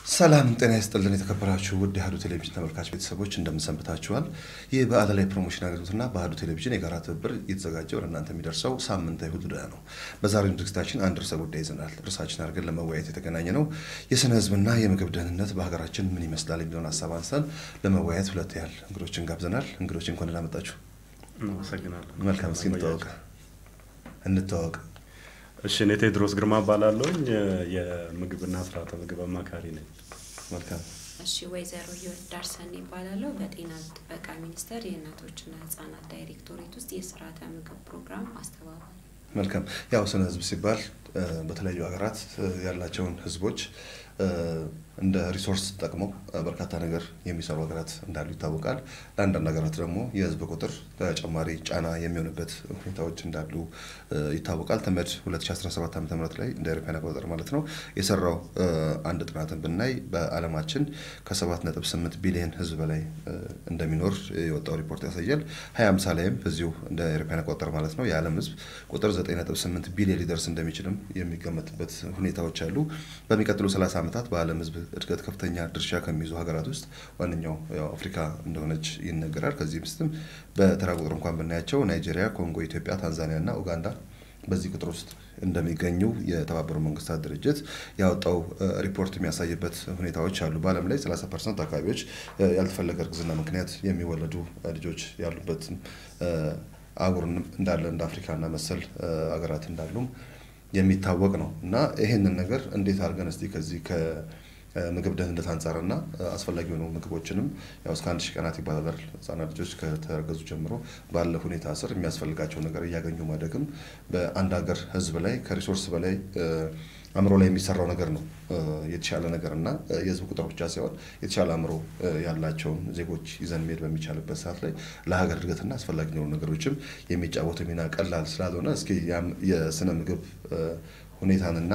ሰላም ጤና ይስጥልን። የተከበራችሁ ውድ የአህዱ ቴሌቪዥን ተመልካች ቤተሰቦች እንደምንሰንብታችኋል። ይህ በአለላይ ፕሮሞሽን አገልግሎትና በአህዱ ቴሌቪዥን የጋራ ትብብር እየተዘጋጀ ወደ እናንተ የሚደርሰው ሳምንታዊ እሁድ ዕዳ ነው። በዛሬው ዝግጅታችን አንድ ርዕሰ ጉዳይ ይዘናል። ርዕሳችን አድርገን ለመወያየት የተገናኘ ነው የስነ ህዝብና የምግብ ደህንነት በሀገራችን ምን ይመስላል የሚለውን ሀሳብ አንስተን ለመወያየት ሁለት ያህል እንግዶችን ጋብዘናል። እንግዶች እንኳን ደህና መጣችሁ። አመሰግናለሁ። መልካም። እስኪ እንተዋወቅ እንተዋወቅ። እሺ፣ እኔ ቴድሮስ ግርማ እባላለሁኝ የምግብና ስርዓተ ምግብ አማካሪ ነኝ። መልካም። እሺ ወይዘሮ ህይወት ዳርሰን ይባላለሁ። በጤና ጥበቃ ሚኒስቴር የእናቶችና ህጻናት ዳይሬክቶሬት ውስጥ የስርዓተ ምግብ ፕሮግራም አስተባባሪ። መልካም። ያው ስነ ህዝብ ሲባል በተለያዩ ሀገራት ያላቸውን ህዝቦች እንደ ሪሶርስ ጠቅመው በርካታ ነገር የሚሰሩ ሀገራት እንዳሉ ይታወቃል። ለአንዳንድ ሀገራት ደግሞ የህዝብ ቁጥር ተጨማሪ ጫና የሚሆንበት ሁኔታዎች እንዳሉ ይታወቃል። ተመድ 2017 ዓ ም ላይ እንደ አውሮፓውያን አቆጣጠር ማለት ነው የሰራው አንድ ጥናትን ብናይ በዓለማችን ከ7.8 ቢሊዮን ህዝብ በላይ እንደሚኖር የወጣው ሪፖርት ያሳያል። 2050 ላይም እዚሁ እንደ አውሮፓውያን አቆጣጠር ማለት ነው የዓለም ህዝብ ቁጥር 9.8 ቢሊዮን ሊደርስ እንደሚችልም የሚገመትበት ሁኔታዎች አሉ። በሚቀጥሉ 30 ዓመታት በዓለም ህዝብ እድገት ከፍተኛ ድርሻ ከሚይዙ ሀገራት ውስጥ ዋነኛው ያው አፍሪካ እንደሆነች ይነገራል። ከዚህ ውስጥም በተራ ቁጥር እንኳን ብናያቸው ናይጄሪያ፣ ኮንጎ፣ ኢትዮጵያ፣ ታንዛኒያ እና ኡጋንዳ በዚህ ቁጥር ውስጥ እንደሚገኙ የተባበሩ መንግስታት ድርጅት ያወጣው ሪፖርት የሚያሳይበት ሁኔታዎች አሉ። በዓለም ላይ 30 ፐርሰንት አካባቢዎች ያልተፈለገ እርግዝና ምክንያት የሚወለዱ ልጆች ያሉበትም አህጉር እንዳለ እንደ አፍሪካና መሰል ሀገራት እንዳሉም የሚታወቅ ነው እና ይሄንን ነገር እንዴት አድርገን እስቲ ከዚህ ከምግብ ደህንነት አንጻርና አስፈላጊ የሆኑ ምግቦችንም ያው እስከ አንድ ሺህ ቀናት ይባላል ህጻናት ልጆች ከተረገዙ ጀምሮ ባለ ሁኔታ ስር የሚያስፈልጋቸው ነገር እያገኙ ማደግም በአንድ ሀገር ህዝብ ላይ ከሪሶርስ በላይ አእምሮ ላይ የሚሰራው ነገር ነው የተሻለ ነገር እና የህዝብ ቁጥር ብቻ ሳይሆን የተሻለ አእምሮ ያላቸውን ዜጎች ይዘን መሄድ በሚቻልበት ሰዓት ላይ ለሀገር እድገትና አስፈላጊ የሆኑ ነገሮችም የሚጫወቱ ሚና ቀላል ስላልሆነ እስኪ የስነ ምግብ ሁኔታንና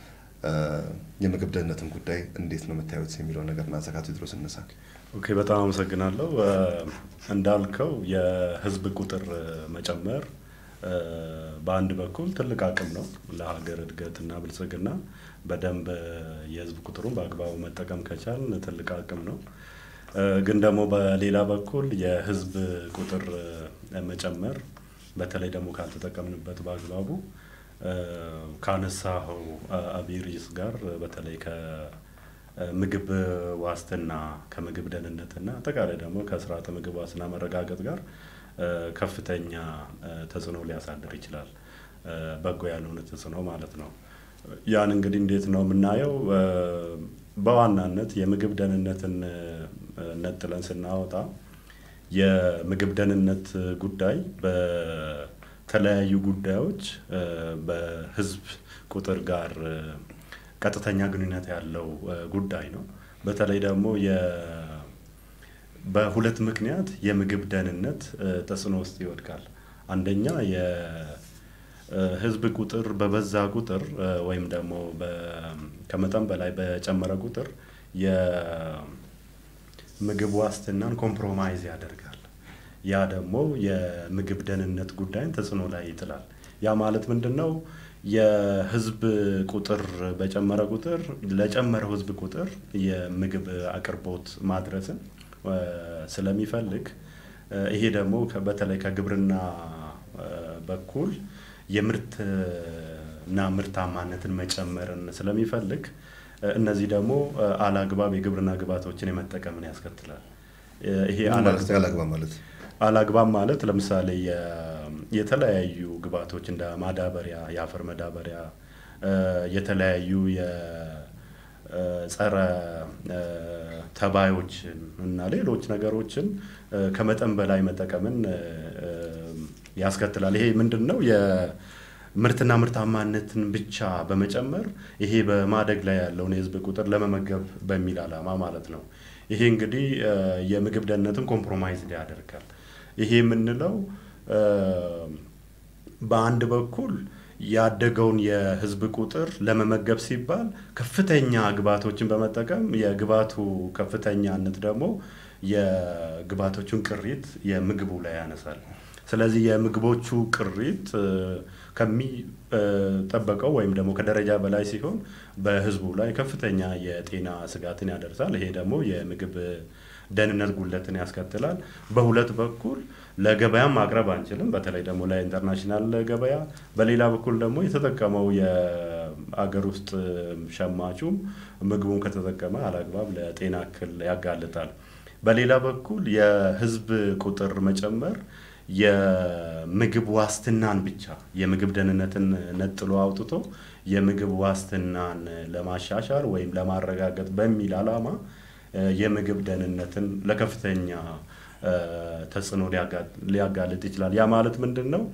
የምግብ ደህንነትን ጉዳይ እንዴት ነው የምታዩት የሚለውን ነገር እናንሳ። ቴድሮስ እነሳ። ኦኬ፣ በጣም አመሰግናለሁ። እንዳልከው የህዝብ ቁጥር መጨመር በአንድ በኩል ትልቅ አቅም ነው ለሀገር እድገትና ብልጽግና። በደንብ የህዝብ ቁጥሩን በአግባቡ መጠቀም ከቻል ትልቅ አቅም ነው። ግን ደግሞ በሌላ በኩል የህዝብ ቁጥር መጨመር በተለይ ደግሞ ካልተጠቀምንበት በአግባቡ ካነሳኸው አብይ ርዕስ ጋር በተለይ ከምግብ ዋስትና ከምግብ ደህንነትና አጠቃላይ ደግሞ ከስርዓተ ምግብ ዋስትና መረጋገጥ ጋር ከፍተኛ ተጽዕኖ ሊያሳድር ይችላል። በጎ ያልሆነ ተጽዕኖ ማለት ነው። ያን እንግዲህ እንዴት ነው የምናየው? በዋናነት የምግብ ደህንነትን ነጥለን ስናወጣ የምግብ ደህንነት ጉዳይ በተለያዩ ጉዳዮች በህዝብ ቁጥር ጋር ቀጥተኛ ግንኙነት ያለው ጉዳይ ነው። በተለይ ደግሞ በሁለት ምክንያት የምግብ ደህንነት ተጽዕኖ ውስጥ ይወድቃል። አንደኛ የህዝብ ቁጥር በበዛ ቁጥር ወይም ደግሞ ከመጠን በላይ በጨመረ ቁጥር የምግብ ዋስትናን ኮምፕሮማይዝ ያደርጋል። ያ ደግሞ የምግብ ደህንነት ጉዳይን ተጽዕኖ ላይ ይጥላል። ያ ማለት ምንድን ነው? የህዝብ ቁጥር በጨመረ ቁጥር ለጨመረው ህዝብ ቁጥር የምግብ አቅርቦት ማድረስን ስለሚፈልግ ይሄ ደግሞ በተለይ ከግብርና በኩል የምርትና ምርታማነትን መጨመርን ስለሚፈልግ እነዚህ ደግሞ አላግባብ የግብርና ግብዓቶችን የመጠቀምን ያስከትላል። ይሄ አላግባብ ማለት አላግባብ ማለት ለምሳሌ የተለያዩ ግብዓቶች እንደ ማዳበሪያ፣ የአፈር መዳበሪያ፣ የተለያዩ ጸረ ተባዮችን እና ሌሎች ነገሮችን ከመጠን በላይ መጠቀምን ያስከትላል። ይሄ ምንድን ነው? የምርትና ምርታማነትን ብቻ በመጨመር ይሄ በማደግ ላይ ያለውን የህዝብ ቁጥር ለመመገብ በሚል ዓላማ ማለት ነው። ይሄ እንግዲህ የምግብ ደህንነትን ኮምፕሮማይዝ ያደርጋል። ይሄ የምንለው በአንድ በኩል ያደገውን የህዝብ ቁጥር ለመመገብ ሲባል ከፍተኛ ግብዓቶችን በመጠቀም የግብዓቱ ከፍተኛነት ደግሞ የግብዓቶቹን ቅሪት የምግቡ ላይ ያነሳል። ስለዚህ የምግቦቹ ቅሪት ከሚጠበቀው ወይም ደግሞ ከደረጃ በላይ ሲሆን በህዝቡ ላይ ከፍተኛ የጤና ስጋትን ያደርሳል። ይሄ ደግሞ የምግብ ደህንነት ጉለትን ያስከትላል። በሁለት በኩል ለገበያም ማቅረብ አንችልም፣ በተለይ ደግሞ ለኢንተርናሽናል ገበያ። በሌላ በኩል ደግሞ የተጠቀመው የአገር ውስጥ ሸማቹም ምግቡን ከተጠቀመ አላግባብ ለጤና እክል ያጋልጣል። በሌላ በኩል የህዝብ ቁጥር መጨመር የምግብ ዋስትናን ብቻ የምግብ ደህንነትን ነጥሎ አውጥቶ የምግብ ዋስትናን ለማሻሻል ወይም ለማረጋገጥ በሚል ዓላማ የምግብ ደህንነትን ለከፍተኛ ተጽዕኖ ሊያጋልጥ ይችላል። ያ ማለት ምንድን ነው?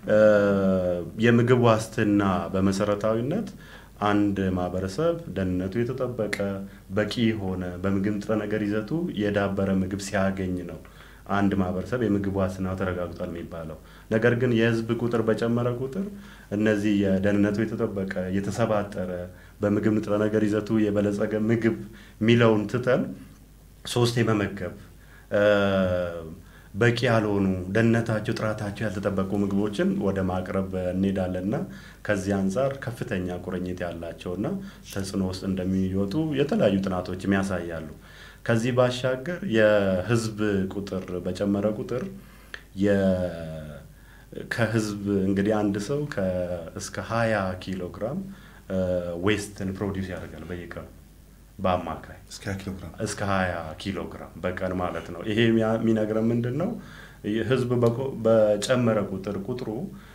የምግብ ዋስትና በመሰረታዊነት አንድ ማህበረሰብ ደህንነቱ የተጠበቀ በቂ የሆነ በምግብ ንጥረ ነገር ይዘቱ የዳበረ ምግብ ሲያገኝ ነው አንድ ማህበረሰብ የምግብ ዋስትናው ተረጋግጧል የሚባለው። ነገር ግን የህዝብ ቁጥር በጨመረ ቁጥር እነዚህ የደህንነቱ የተጠበቀ የተሰባጠረ በምግብ ንጥረ ነገር ይዘቱ የበለጸገ ምግብ የሚለውን ትተን ሶስት የመመገብ በቂ ያልሆኑ ደህንነታቸው፣ ጥራታቸው ያልተጠበቁ ምግቦችን ወደ ማቅረብ እንሄዳለንና ከዚህ አንጻር ከፍተኛ ቁርኝት ያላቸውና ተጽዕኖ ውስጥ እንደሚወጡ የተለያዩ ጥናቶችም ያሳያሉ። ከዚህ ባሻገር የህዝብ ቁጥር በጨመረ ቁጥር ከህዝብ እንግዲህ አንድ ሰው እስከ ሀያ ኪሎ ግራም ዌስትን ፕሮዲውስ ያደርጋል በየቀኑ በአማካይ እስከ ሀያ ኪሎ ግራም በቀን ማለት ነው። ይሄ የሚነግረን ምንድን ነው? ህዝብ በጨመረ ቁጥር ቁጥሩ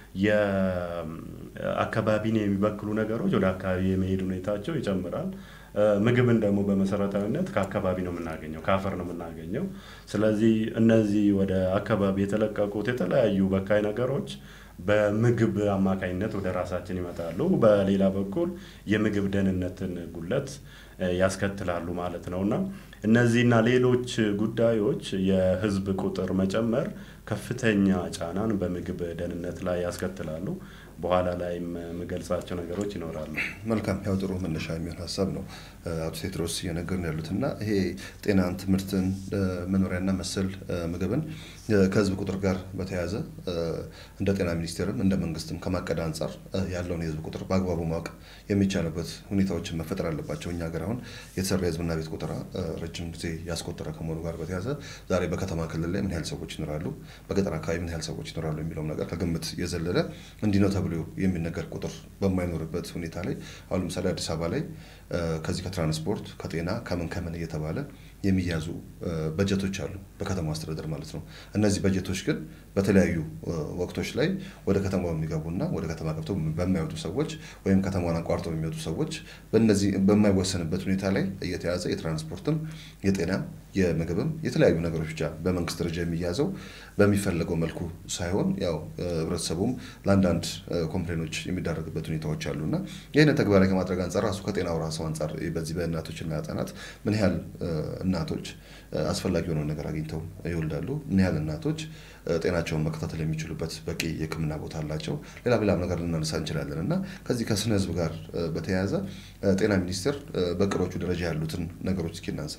የአካባቢን የሚበክሉ ነገሮች ወደ አካባቢ የመሄድ ሁኔታቸው ይጨምራል። ምግብን ደግሞ በመሰረታዊነት ከአካባቢ ነው የምናገኘው፣ ከአፈር ነው የምናገኘው። ስለዚህ እነዚህ ወደ አካባቢ የተለቀቁት የተለያዩ በካይ ነገሮች በምግብ አማካኝነት ወደ ራሳችን ይመጣሉ። በሌላ በኩል የምግብ ደህንነትን ጉለት ያስከትላሉ ማለት ነው እና እነዚህና ሌሎች ጉዳዮች የህዝብ ቁጥር መጨመር ከፍተኛ ጫናን በምግብ ደህንነት ላይ ያስከትላሉ። በኋላ ላይም የምገልጻቸው ነገሮች ይኖራሉ። መልካም፣ ያው ጥሩ መነሻ የሚሆን ሀሳብ ነው አቶ ቴድሮስ እየነገርን ያሉት እና ይሄ ጤናን፣ ትምህርትን፣ መኖሪያና መሰል ምግብን ከህዝብ ቁጥር ጋር በተያያዘ እንደ ጤና ሚኒስቴርም እንደ መንግስትም ከማቀድ አንጻር ያለውን የህዝብ ቁጥር በአግባቡ ማወቅ የሚቻልበት ሁኔታዎችን መፈጠር አለባቸው። እኛ ሀገር አሁን የተሰራ የህዝብና ቤት ቆጠራ ረጅም ጊዜ ያስቆጠረ ከመሆኑ ጋር በተያያዘ ዛሬ በከተማ ክልል ላይ ምን ያህል ሰዎች ይኖራሉ፣ በገጠር አካባቢ ምን ያህል ሰዎች ይኖራሉ የሚለውም ነገር ከግምት የዘለለ እንዲህ ነው ተብሎ የሚነገር ቁጥር በማይኖርበት ሁኔታ ላይ አሁን ለምሳሌ አዲስ አበባ ላይ ከዚህ ከትራንስፖርት ከጤና ከምን ከምን እየተባለ የሚያዙ በጀቶች አሉ፣ በከተማ አስተዳደር ማለት ነው። እነዚህ በጀቶች ግን በተለያዩ ወቅቶች ላይ ወደ ከተማ በሚገቡና ወደ ከተማ ገብተው በማይወጡ ሰዎች ወይም ከተማን አቋርጠው በሚወጡ ሰዎች በእነዚህ በማይወሰንበት ሁኔታ ላይ እየተያዘ የትራንስፖርትም የጤናም የምግብም የተለያዩ ነገሮች ብቻ በመንግስት ደረጃ የሚያዘው በሚፈለገው መልኩ ሳይሆን ያው ህብረተሰቡም ለአንዳንድ ኮምፕሌኖች የሚዳረግበት ሁኔታዎች አሉ እና ይህንን ተግባራዊ ከማድረግ አንጻር ራሱ ከጤናው ራሱ አንጻር በዚህ በእናቶችና ህጻናት ምን ያህል እናቶች አስፈላጊ የሆነውን ነገር አግኝተው ይወልዳሉ? ምን ያህል እናቶች ጤናቸውን መከታተል የሚችሉበት በቂ የሕክምና ቦታ አላቸው? ሌላ ሌላም ነገር ልናነሳ እንችላለን እና ከዚህ ከስነ ህዝብ ጋር በተያያዘ ጤና ሚኒስቴር በእቅዶቹ ደረጃ ያሉትን ነገሮች እስኪ እናንሳ።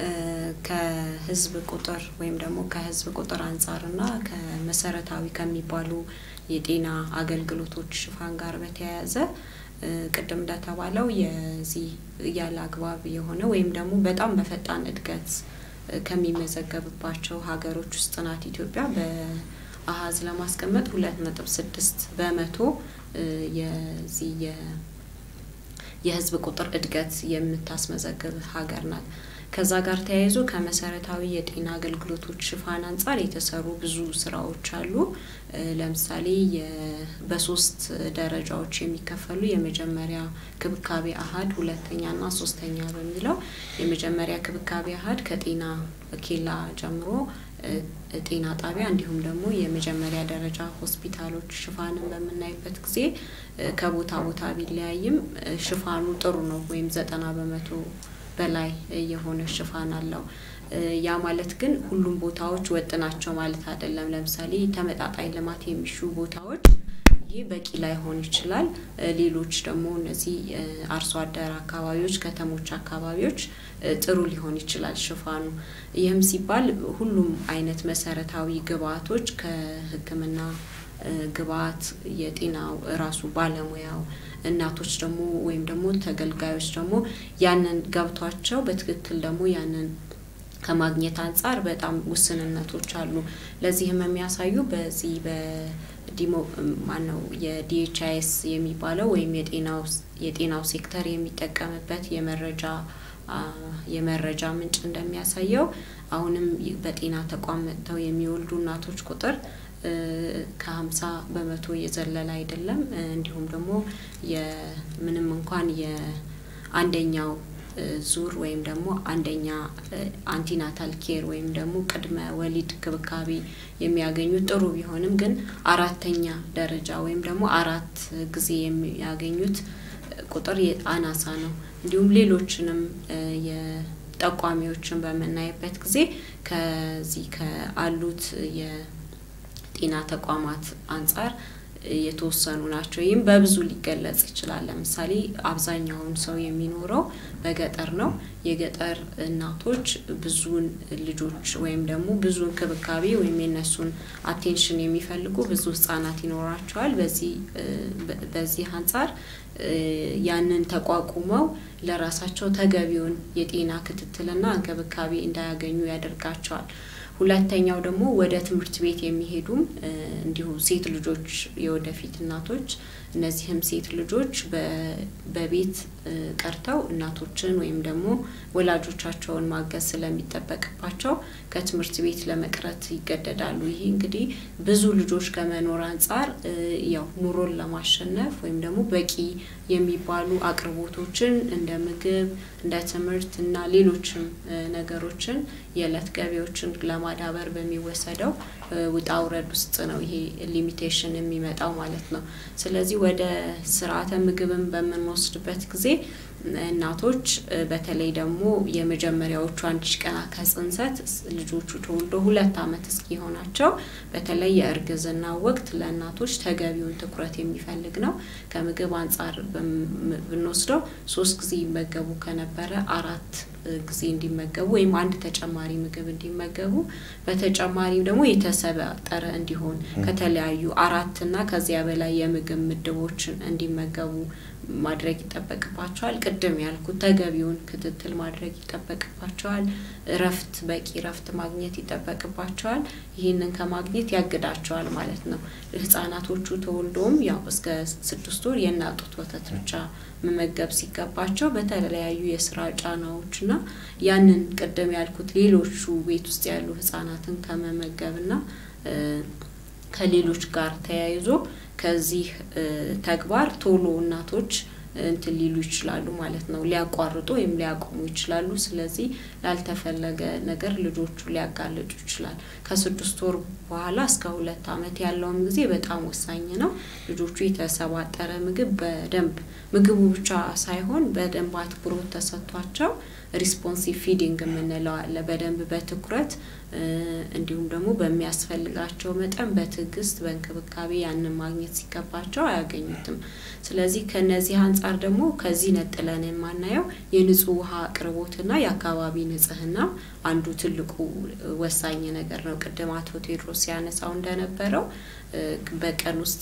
ከህዝብ ቁጥር ወይም ደግሞ ከህዝብ ቁጥር አንጻርና ከመሰረታዊ ከሚባሉ የጤና አገልግሎቶች ሽፋን ጋር በተያያዘ ቅድም እንደተባለው የዚህ ያለ አግባብ የሆነ ወይም ደግሞ በጣም በፈጣን እድገት ከሚመዘገብባቸው ሀገሮች ውስጥ ናት ኢትዮጵያ። በአሀዝ ለማስቀመጥ ሁለት ነጥብ ስድስት በመቶ የዚህ የህዝብ ቁጥር እድገት የምታስመዘግብ ሀገር ናት። ከዛ ጋር ተያይዞ ከመሰረታዊ የጤና አገልግሎቶች ሽፋን አንጻር የተሰሩ ብዙ ስራዎች አሉ። ለምሳሌ በሶስት ደረጃዎች የሚከፈሉ የመጀመሪያ ክብካቤ አሀድ፣ ሁለተኛና ሶስተኛ በሚለው የመጀመሪያ ክብካቤ አሀድ ከጤና ኬላ ጀምሮ ጤና ጣቢያ እንዲሁም ደግሞ የመጀመሪያ ደረጃ ሆስፒታሎች ሽፋንን በምናይበት ጊዜ ከቦታ ቦታ ቢለያይም ሽፋኑ ጥሩ ነው ወይም ዘጠና በመቶ በላይ የሆነ ሽፋን አለው። ያ ማለት ግን ሁሉም ቦታዎች ወጥ ናቸው ማለት አይደለም። ለምሳሌ ተመጣጣኝ ልማት የሚሹ ቦታዎች ይህ በቂ ላይሆን ይችላል። ሌሎች ደግሞ እነዚህ አርሶ አደር አካባቢዎች፣ ከተሞች አካባቢዎች ጥሩ ሊሆን ይችላል ሽፋኑ። ይህም ሲባል ሁሉም አይነት መሰረታዊ ግብአቶች ከሕክምና ግብአት የጤናው ራሱ ባለሙያው እናቶች ደግሞ ወይም ደግሞ ተገልጋዮች ደግሞ ያንን ገብቷቸው በትክክል ደግሞ ያንን ከማግኘት አንጻር በጣም ውስንነቶች አሉ። ለዚህም የሚያሳዩ በዚህ በዲሞ ማነው የዲኤችአይኤስ የሚባለው ወይም የጤናው የጤናው ሴክተር የሚጠቀምበት የመረጃ የመረጃ ምንጭ እንደሚያሳየው አሁንም በጤና ተቋም መጥተው የሚወልዱ እናቶች ቁጥር ከሀምሳ በመቶ የዘለለ አይደለም። እንዲሁም ደግሞ የምንም እንኳን የአንደኛው ዙር ወይም ደግሞ አንደኛ አንቲናታል ኬር ወይም ደግሞ ቅድመ ወሊድ ክብካቤ የሚያገኙት ጥሩ ቢሆንም ግን አራተኛ ደረጃ ወይም ደግሞ አራት ጊዜ የሚያገኙት ቁጥር አናሳ ነው። እንዲሁም ሌሎችንም የጠቋሚዎችን በምናይበት ጊዜ ከዚህ ከአሉት የጤና ተቋማት አንጻር የተወሰኑ ናቸው። ይህም በብዙ ሊገለጽ ይችላል። ለምሳሌ አብዛኛውን ሰው የሚኖረው በገጠር ነው። የገጠር እናቶች ብዙውን ልጆች ወይም ደግሞ ብዙ እንክብካቤ ወይም የነሱን አቴንሽን የሚፈልጉ ብዙ ህጻናት ይኖራቸዋል። በዚህ በዚህ አንጻር ያንን ተቋቁመው ለራሳቸው ተገቢውን የጤና ክትትልና እንክብካቤ እንዳያገኙ ያደርጋቸዋል። ሁለተኛው ደግሞ ወደ ትምህርት ቤት የሚሄዱም እንዲሁ ሴት ልጆች የወደፊት እናቶች እነዚህም ሴት ልጆች በቤት ቀርተው እናቶችን ወይም ደግሞ ወላጆቻቸውን ማገዝ ስለሚጠበቅባቸው ከትምህርት ቤት ለመቅረት ይገደዳሉ። ይህ እንግዲህ ብዙ ልጆች ከመኖር አንጻር ያው ኑሮን ለማሸነፍ ወይም ደግሞ በቂ የሚባሉ አቅርቦቶችን እንደ ምግብ፣ እንደ ትምህርት እና ሌሎችም ነገሮችን የዕለት ገቢዎችን ለማዳበር በሚወሰደው ውጣ ውረድ ውስጥ ነው ይሄ ሊሚቴሽን የሚመጣው ማለት ነው። ስለዚህ ወደ ስርዓተ ምግብን በምንወስድበት ጊዜ እናቶች በተለይ ደግሞ የመጀመሪያዎቹ አንድ ሺ ቀናት ከጽንሰት ልጆቹ ተወልዶ ሁለት ዓመት እስኪሆናቸው በተለይ የእርግዝና ወቅት ለእናቶች ተገቢውን ትኩረት የሚፈልግ ነው። ከምግብ አንጻር ብንወስደው ሶስት ጊዜ ይመገቡ ከነበረ አራት ጊዜ እንዲመገቡ ወይም አንድ ተጨማሪ ምግብ እንዲመገቡ በተጨማሪም ደግሞ የተሰባጠረ እንዲሆን ከተለያዩ አራት እና ከዚያ በላይ የምግብ ምድቦችን እንዲመገቡ ማድረግ ይጠበቅባቸዋል። ቅድም ያልኩት ተገቢውን ክትትል ማድረግ ይጠበቅባቸዋል። እረፍት፣ በቂ እረፍት ማግኘት ይጠበቅባቸዋል። ይህንን ከማግኘት ያግዳቸዋል ማለት ነው። ህጻናቶቹ ተወልዶም ያው እስከ ስድስት ወር የእናት ጡት ወተት ብቻ መመገብ ሲገባቸው በተለያዩ የስራ ጫናዎችና ያንን ቅድም ያልኩት ሌሎቹ ቤት ውስጥ ያሉ ህጻናትን ከመመገብና ከሌሎች ጋር ተያይዞ ከዚህ ተግባር ቶሎ እናቶች እንትን ሊሉ ይችላሉ ማለት ነው። ሊያቋርጡ ወይም ሊያቆሙ ይችላሉ። ስለዚህ ላልተፈለገ ነገር ልጆቹ ሊያጋልጡ ይችላል። ከስድስት ወር በኋላ እስከ ሁለት ዓመት ያለውም ጊዜ በጣም ወሳኝ ነው። ልጆቹ የተሰባጠረ ምግብ በደንብ ምግቡ ብቻ ሳይሆን በደንብ አትኩሮት ተሰጥቷቸው ሪስፖንሲቭ ፊዲንግ የምንለው አለ። በደንብ በትኩረት እንዲሁም ደግሞ በሚያስፈልጋቸው መጠን በትዕግስት በእንክብካቤ ያንን ማግኘት ሲገባቸው አያገኙትም። ስለዚህ ከነዚህ አንጻር ደግሞ ከዚህ ነጥለን የማናየው የንጹህ ውሃ አቅርቦትና የአካባቢ ንጽህና አንዱ ትልቁ ወሳኝ ነገር ነው። ቅድም አቶ ቴዎድሮስ ሲያነሳው እንደነበረው በቀን ውስጥ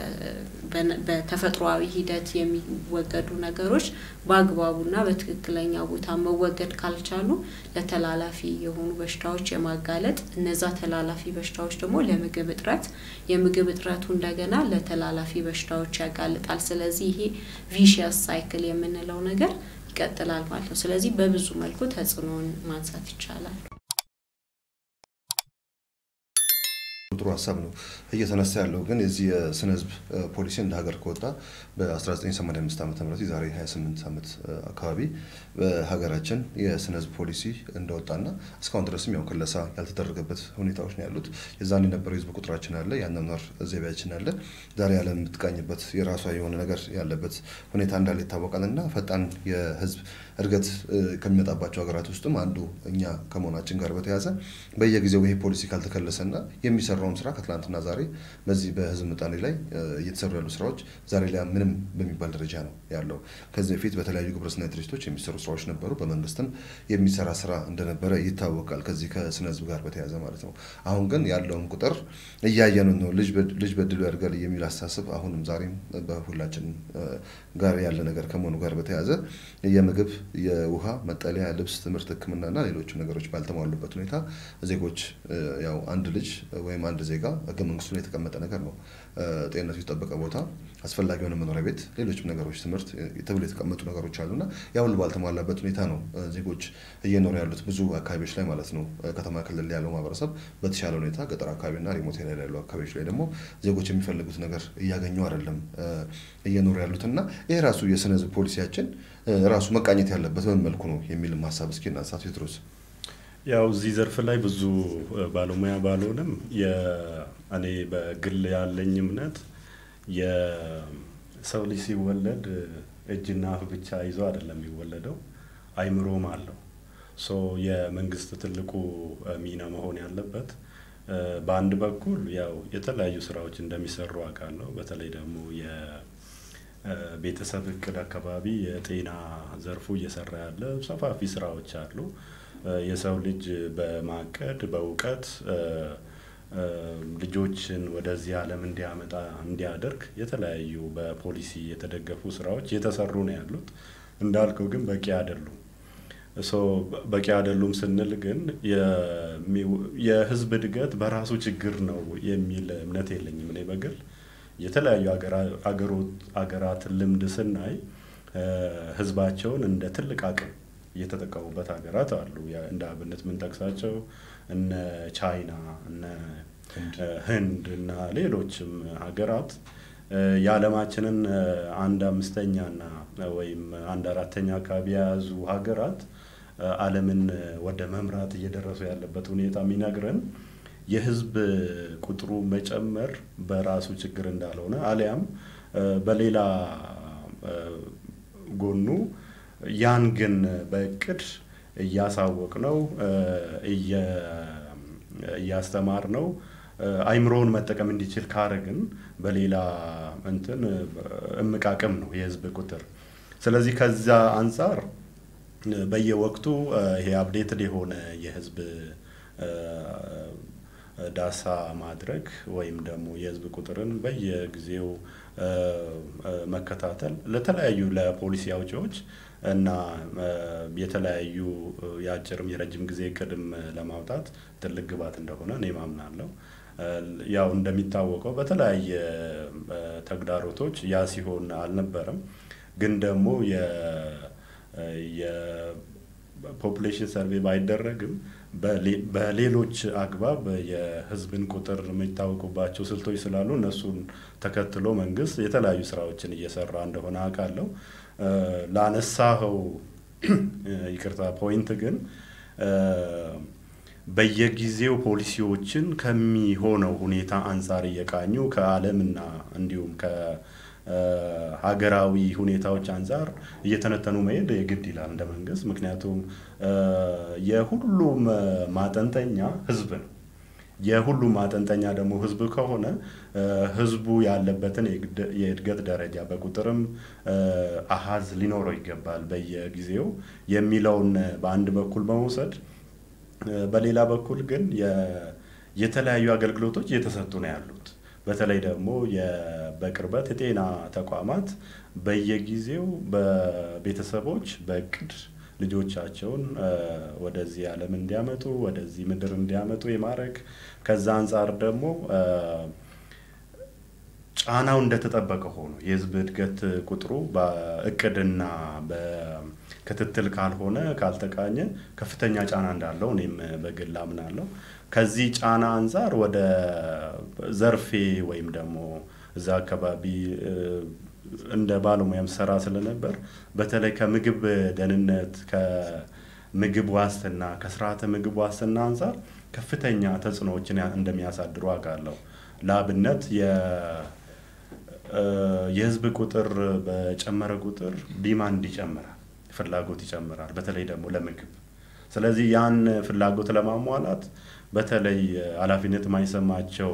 በተፈጥሯዊ ሂደት የሚወገዱ ነገሮች በአግባቡና በትክክለኛ ቦታ መወገድ ካልቻሉ ለተላላፊ የሆኑ በሽታዎች የማጋለጥ እነዛ ተላላፊ በሽታዎች ደግሞ ለምግብ እጥረት፣ የምግብ እጥረቱ እንደገና ለተላላፊ በሽታዎች ያጋልጣል። ስለዚህ ይሄ ቪሽየስ ሳይክል የምንለው ነገር ይቀጥላል ማለት ነው። ስለዚህ በብዙ መልኩ ተጽዕኖውን ማንሳት ይቻላል። ጥሩ ሀሳብ ነው እየተነሳ ያለው ግን የዚህ የስነ ህዝብ ፖሊሲ እንደ ሀገር ከወጣ በ1985 ዓ ም የዛሬ 28 ዓመት አካባቢ በሀገራችን የስነ ህዝብ ፖሊሲ እንደወጣና እስካሁን ድረስም ያው ክለሳ ያልተደረገበት ሁኔታዎች ነው ያሉት። የዛን የነበረው የህዝብ ቁጥራችን አለ፣ የአኗኗር ዘይቤያችን አለ። ዛሬ ያለ የምትቃኝበት የራሷ የሆነ ነገር ያለበት ሁኔታ እንዳለ ይታወቃል እና ፈጣን የህዝብ እድገት ከሚመጣባቸው ሀገራት ውስጥም አንዱ እኛ ከመሆናችን ጋር በተያያዘ በየጊዜው ይሄ ፖሊሲ ካልተከለሰና የሚሰራውን የተሰራውን ስራ ከትላንትና ዛሬ በዚህ በህዝብ ምጣኔ ላይ እየተሰሩ ያሉ ስራዎች ዛሬ ላይ ምንም በሚባል ደረጃ ነው ያለው። ከዚህ በፊት በተለያዩ ግብረሰናይ ድርጅቶች የሚሰሩ ስራዎች ነበሩ። በመንግስትም የሚሰራ ስራ እንደነበረ ይታወቃል። ከዚህ ከስነ ህዝብ ጋር በተያያዘ ማለት ነው። አሁን ግን ያለውን ቁጥር እያየን ነው። ልጅ በድሉ ያድጋል የሚል አስተሳሰብ አሁንም ዛሬም በሁላችን ጋር ያለ ነገር ከመሆኑ ጋር በተያያዘ የምግብ፣ የውሃ፣ መጠለያ፣ ልብስ፣ ትምህርት፣ ሕክምናና ሌሎችም ነገሮች ባልተሟሉበት ሁኔታ ዜጎች ያው አንድ ልጅ ወይም አንድ ዜጋ ህገ መንግስቱ ላይ የተቀመጠ ነገር ነው። ጤንነቱ የተጠበቀ ቦታ፣ አስፈላጊ የሆነ መኖሪያ ቤት፣ ሌሎችም ነገሮች ትምህርት ተብሎ የተቀመጡ ነገሮች አሉና ያ ሁሉ ባልተሟላበት ሁኔታ ነው ዜጎች እየኖሩ ያሉት ብዙ አካባቢዎች ላይ ማለት ነው። ከተማ ክልል ያለው ማህበረሰብ በተሻለ ሁኔታ ገጠር አካባቢና ሪሞት ኤሪያ ያሉ አካባቢዎች ላይ ደግሞ ዜጎች የሚፈልጉት ነገር እያገኙ አይደለም እየኖሩ ያሉት እና ይህ ራሱ የስነ ህዝብ ፖሊሲያችን ራሱ መቃኘት ያለበት በምን መልኩ ነው የሚልም ሀሳብ እስኪ እናንሳ ቴዎድሮስ። ያው እዚህ ዘርፍ ላይ ብዙ ባለሙያ ባልሆንም እኔ በግል ያለኝ እምነት የሰው ልጅ ሲወለድ እጅና አፍ ብቻ ይዞ አይደለም የሚወለደው፣ አይምሮም አለው። ሶ የመንግስት ትልቁ ሚና መሆን ያለበት በአንድ በኩል ያው የተለያዩ ስራዎች እንደሚሰሩ አውቃለሁ። በተለይ ደግሞ የቤተሰብ እቅድ አካባቢ የጤና ዘርፉ እየሰራ ያለ ሰፋፊ ስራዎች አሉ። የሰው ልጅ በማቀድ በእውቀት ልጆችን ወደዚህ ዓለም እንዲያመጣ እንዲያደርግ የተለያዩ በፖሊሲ የተደገፉ ስራዎች እየተሰሩ ነው ያሉት። እንዳልከው ግን በቂ አይደሉም። ሶ በቂ አይደሉም ስንል ግን የህዝብ እድገት በራሱ ችግር ነው የሚል እምነት የለኝም። እኔ በግል የተለያዩ አገራትን ልምድ ስናይ ህዝባቸውን እንደ ትልቅ አቅም እየተጠቀሙበት ሀገራት አሉ። እንደ አብነት የምንጠቅሳቸው እነ ቻይና፣ እነ ህንድ እና ሌሎችም ሀገራት የዓለማችንን አንድ አምስተኛና ወይም አንድ አራተኛ አካባቢ የያዙ ሀገራት ዓለምን ወደ መምራት እየደረሱ ያለበት ሁኔታ የሚነግረን የህዝብ ቁጥሩ መጨመር በራሱ ችግር እንዳልሆነ አሊያም በሌላ ጎኑ ያን ግን በእቅድ እያሳወቅ ነው እያስተማር ነው አይምሮውን መጠቀም እንዲችል ካረግን በሌላ እንትን እምቅ አቅም ነው የህዝብ ቁጥር። ስለዚህ ከዛ አንጻር በየወቅቱ ይሄ አፕዴትድ የሆነ የህዝብ ዳሳ ማድረግ ወይም ደግሞ የህዝብ ቁጥርን በየጊዜው መከታተል ለተለያዩ ለፖሊሲ አውጪዎች እና የተለያዩ የአጭርም የረጅም ጊዜ እቅድም ለማውጣት ትልቅ ግባት እንደሆነ እኔ ማምናለሁ። ያው እንደሚታወቀው በተለያየ ተግዳሮቶች ያ ሲሆን አልነበረም። ግን ደግሞ የፖፑሌሽን ሰርቬይ ባይደረግም በሌሎች አግባብ የህዝብን ቁጥር የሚታወቁባቸው ስልቶች ስላሉ እነሱን ተከትሎ መንግስት የተለያዩ ስራዎችን እየሰራ እንደሆነ አውቃለሁ። ላነሳኸው ይቅርታ ፖይንት ግን በየጊዜው ፖሊሲዎችን ከሚሆነው ሁኔታ አንጻር እየቃኙ ከዓለምና እንዲሁም ከሀገራዊ ሁኔታዎች አንጻር እየተነተኑ መሄድ የግድ ይላል እንደ መንግስት። ምክንያቱም የሁሉም ማጠንጠኛ ህዝብ ነው። የሁሉም ማጠንጠኛ ደግሞ ህዝብ ከሆነ ህዝቡ ያለበትን የእድገት ደረጃ በቁጥርም አሀዝ ሊኖረው ይገባል በየጊዜው የሚለውን በአንድ በኩል በመውሰድ በሌላ በኩል ግን የተለያዩ አገልግሎቶች እየተሰጡ ነው ያሉት። በተለይ ደግሞ በቅርበት የጤና ተቋማት በየጊዜው በቤተሰቦች በእቅድ ልጆቻቸውን ወደዚህ ዓለም እንዲያመጡ ወደዚህ ምድር እንዲያመጡ የማድረግ ከዛ አንጻር ደግሞ ጫናው እንደተጠበቀ ሆኖ የህዝብ እድገት ቁጥሩ በእቅድና በክትትል ካልሆነ ካልተቃኘ ከፍተኛ ጫና እንዳለው እኔም በግል አምናለሁ። ከዚህ ጫና አንጻር ወደ ዘርፌ ወይም ደግሞ እዛ አካባቢ እንደ ባለሙያም ሰራ ስለነበር በተለይ ከምግብ ደህንነት ከምግብ ዋስትና ከስርዓተ ምግብ ዋስትና አንጻር ከፍተኛ ተጽዕኖዎችን እንደሚያሳድሩ አውቃለሁ። ለአብነት የህዝብ ቁጥር በጨመረ ቁጥር ዲማንድ ይጨምራል፣ ፍላጎት ይጨምራል። በተለይ ደግሞ ለምግብ ስለዚህ ያን ፍላጎት ለማሟላት በተለይ ኃላፊነት የማይሰማቸው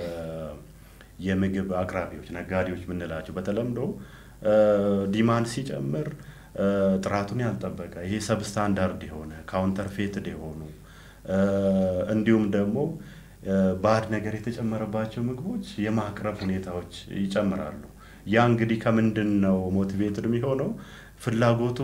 የምግብ አቅራቢዎች፣ ነጋዴዎች የምንላቸው በተለምዶ ዲማንድ ሲጨምር ጥራቱን ያልጠበቀ ይሄ ሰብስታንዳርድ የሆነ ካውንተርፌትድ የሆኑ እንዲሁም ደግሞ ባዕድ ነገር የተጨመረባቸው ምግቦች የማቅረብ ሁኔታዎች ይጨምራሉ። ያ እንግዲህ ከምንድን ነው ሞቲቬትድ የሚሆነው? ፍላጎቱ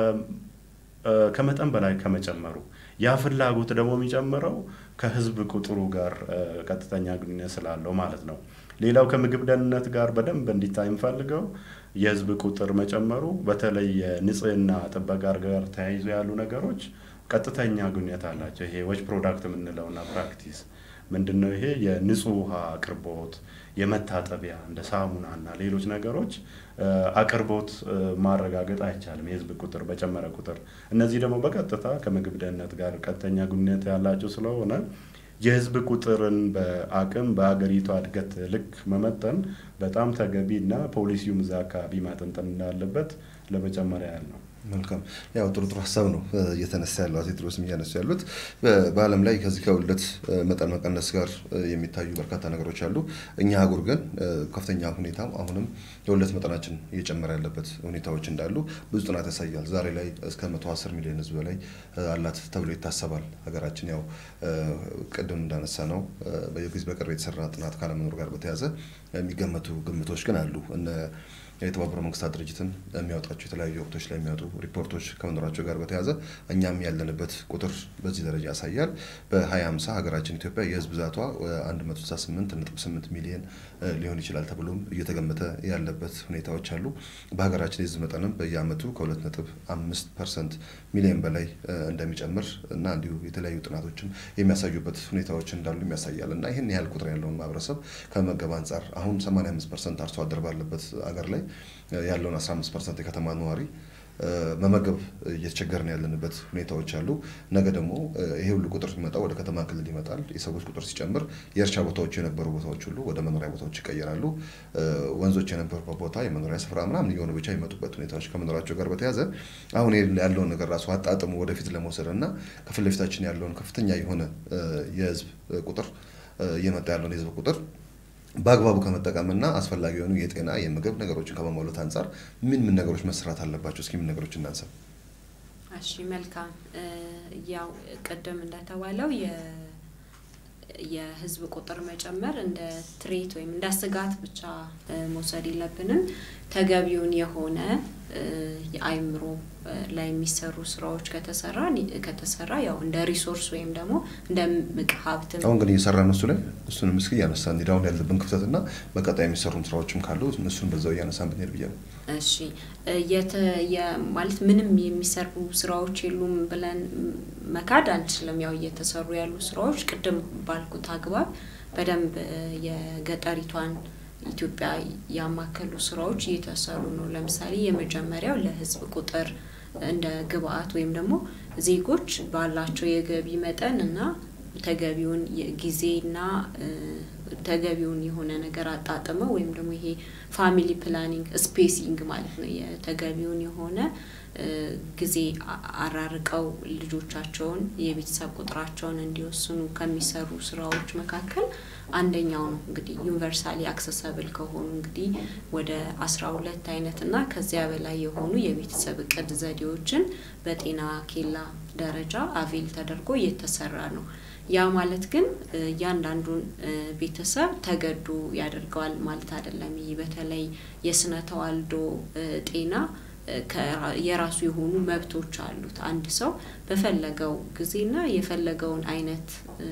ከመጠን በላይ ከመጨመሩ ያ ፍላጎት ደግሞ የሚጨምረው ከህዝብ ቁጥሩ ጋር ቀጥተኛ ግንኙነት ስላለው ማለት ነው። ሌላው ከምግብ ደህንነት ጋር በደንብ እንዲታይ የምፈልገው የህዝብ ቁጥር መጨመሩ በተለይ የንጽህና ጥበቃ ጋር ተያይዞ ያሉ ነገሮች ቀጥተኛ ግንኙነት አላቸው። ይሄ ዌጅ ፕሮዳክት የምንለውና ፕራክቲስ ምንድን ነው? ይሄ የንጹህ ውሃ አቅርቦት፣ የመታጠቢያ እንደ ሳሙና እና ሌሎች ነገሮች አቅርቦት ማረጋገጥ አይቻልም የህዝብ ቁጥር በጨመረ ቁጥር። እነዚህ ደግሞ በቀጥታ ከምግብ ደህንነት ጋር ቀጥተኛ ግንኙነት ያላቸው ስለሆነ የህዝብ ቁጥርን በአቅም በሀገሪቷ እድገት ልክ መመጠን በጣም ተገቢ እና ፖሊሲውም እዛ አካባቢ ማጠንጠን እንዳለበት ለመጨመሪያ ያህል ነው። መልካም ያው ጥሩ ጥሩ ሀሳብ ነው እየተነሳ ያለው አቶ ቴዎድሮስም እያነሱ ያሉት። በዓለም ላይ ከዚህ ከውልደት መጠን መቀነስ ጋር የሚታዩ በርካታ ነገሮች አሉ። እኛ አህጉር ግን ከፍተኛ ሁኔታ አሁንም የውልደት መጠናችን እየጨመረ ያለበት ሁኔታዎች እንዳሉ ብዙ ጥናት ያሳያል። ዛሬ ላይ እስከ 110 ሚሊዮን ህዝብ በላይ አላት ተብሎ ይታሰባል ሀገራችን። ያው ቅድም እንዳነሳ ነው በጊዜ በቅርብ የተሰራ ጥናት ካለመኖር ጋር በተያያዘ የሚገመቱ ግምቶች ግን አሉ እነ የተባበሩ መንግስታት ድርጅትም የሚያወጣቸው የተለያዩ ወቅቶች ላይ የሚያወጡ ሪፖርቶች ከመኖራቸው ጋር በተያያዘ እኛም ያለንበት ቁጥር በዚህ ደረጃ ያሳያል። በ2050 ሀገራችን ኢትዮጵያ የህዝብ ብዛቷ 168.8 ሚሊዮን ሊሆን ይችላል ተብሎም እየተገመተ ያለበት ሁኔታዎች አሉ። በሀገራችን የህዝብ መጠንም በየአመቱ ከ2.5 ፐርሰንት ሚሊዮን በላይ እንደሚጨምር እና እንዲሁ የተለያዩ ጥናቶችም የሚያሳዩበት ሁኔታዎች እንዳሉ ያሳያል እና ይህን ያህል ቁጥር ያለውን ማህበረሰብ ከመመገብ አንጻር አሁን 85 ፐርሰንት አርሶ አደር ባለበት አገር ላይ ያለውን 15 ፐርሰንት የከተማ ነዋሪ መመገብ እየተቸገርን ያለንበት ሁኔታዎች አሉ። ነገ ደግሞ ይሄ ሁሉ ቁጥር ሲመጣ ወደ ከተማ ክልል ይመጣል። የሰዎች ቁጥር ሲጨምር የእርሻ ቦታዎች የነበሩ ቦታዎች ሁሉ ወደ መኖሪያ ቦታዎች ይቀየራሉ። ወንዞች የነበሩበት ቦታ የመኖሪያ ስፍራ ምናምን እየሆኑ ብቻ የሚመጡበት ሁኔታዎች ከመኖራቸው ጋር በተያያዘ አሁን ያለውን ነገር ራሱ አጣጥሞ ወደፊት ለመውሰድ እና ከፊት ለፊታችን ያለውን ከፍተኛ የሆነ የህዝብ ቁጥር እየመጣ ያለውን የህዝብ ቁጥር በአግባቡ ከመጠቀምና አስፈላጊ የሆኑ የጤና የምግብ ነገሮችን ከመሟላት አንጻር ምን ምን ነገሮች መስራት አለባቸው? እስኪ ምን ነገሮች እናንሳ። እሺ መልካም። ያው ቅድም እንደተባለው የህዝብ ቁጥር መጨመር እንደ ትሬት ወይም እንደ ስጋት ብቻ መውሰድ የለብንም። ተገቢውን የሆነ የአይምሮ ላይ የሚሰሩ ስራዎች ከተሰራ ከተሰራ ያው እንደ ሪሶርስ ወይም ደግሞ እንደ ምቅ ሀብት አሁን ግን እየሰራ ነው እሱ ላይ እሱንም እስኪ እያነሳ እንሂድ። አሁን ያለብን ክፍተትና በቀጣይ የሚሰሩም ስራዎችም ካሉ እሱን በዛው እያነሳን ብንሄድ ብዬ ነው። እሺ ማለት ምንም የሚሰሩ ስራዎች የሉም ብለን መካድ አንችልም። ያው እየተሰሩ ያሉ ስራዎች ቅድም ባልኩት አግባብ በደንብ የገጠሪቷን ኢትዮጵያ ያማከሉ ስራዎች እየተሰሩ ነው። ለምሳሌ የመጀመሪያው ለህዝብ ቁጥር እንደ ግብአት ወይም ደግሞ ዜጎች ባላቸው የገቢ መጠን እና ተገቢውን ጊዜና ተገቢውን የሆነ ነገር አጣጥመው ወይም ደግሞ ይሄ ፋሚሊ ፕላኒንግ ስፔሲንግ ማለት ነው። የተገቢውን የሆነ ጊዜ አራርቀው ልጆቻቸውን የቤተሰብ ቁጥራቸውን እንዲወስኑ ከሚሰሩ ስራዎች መካከል አንደኛው ነው። እንግዲህ ዩኒቨርሳሊ አክሰሰብል ከሆኑ እንግዲህ ወደ አስራ ሁለት አይነት እና ከዚያ በላይ የሆኑ የቤተሰብ እቅድ ዘዴዎችን በጤና ኬላ ደረጃ አቬል ተደርጎ እየተሰራ ነው። ያ ማለት ግን እያንዳንዱን ቤተሰብ ተገዶ ያደርገዋል ማለት አይደለም። ይህ በተለይ የስነ ተዋልዶ ጤና የራሱ የሆኑ መብቶች አሉት። አንድ ሰው በፈለገው ጊዜና የፈለገውን አይነት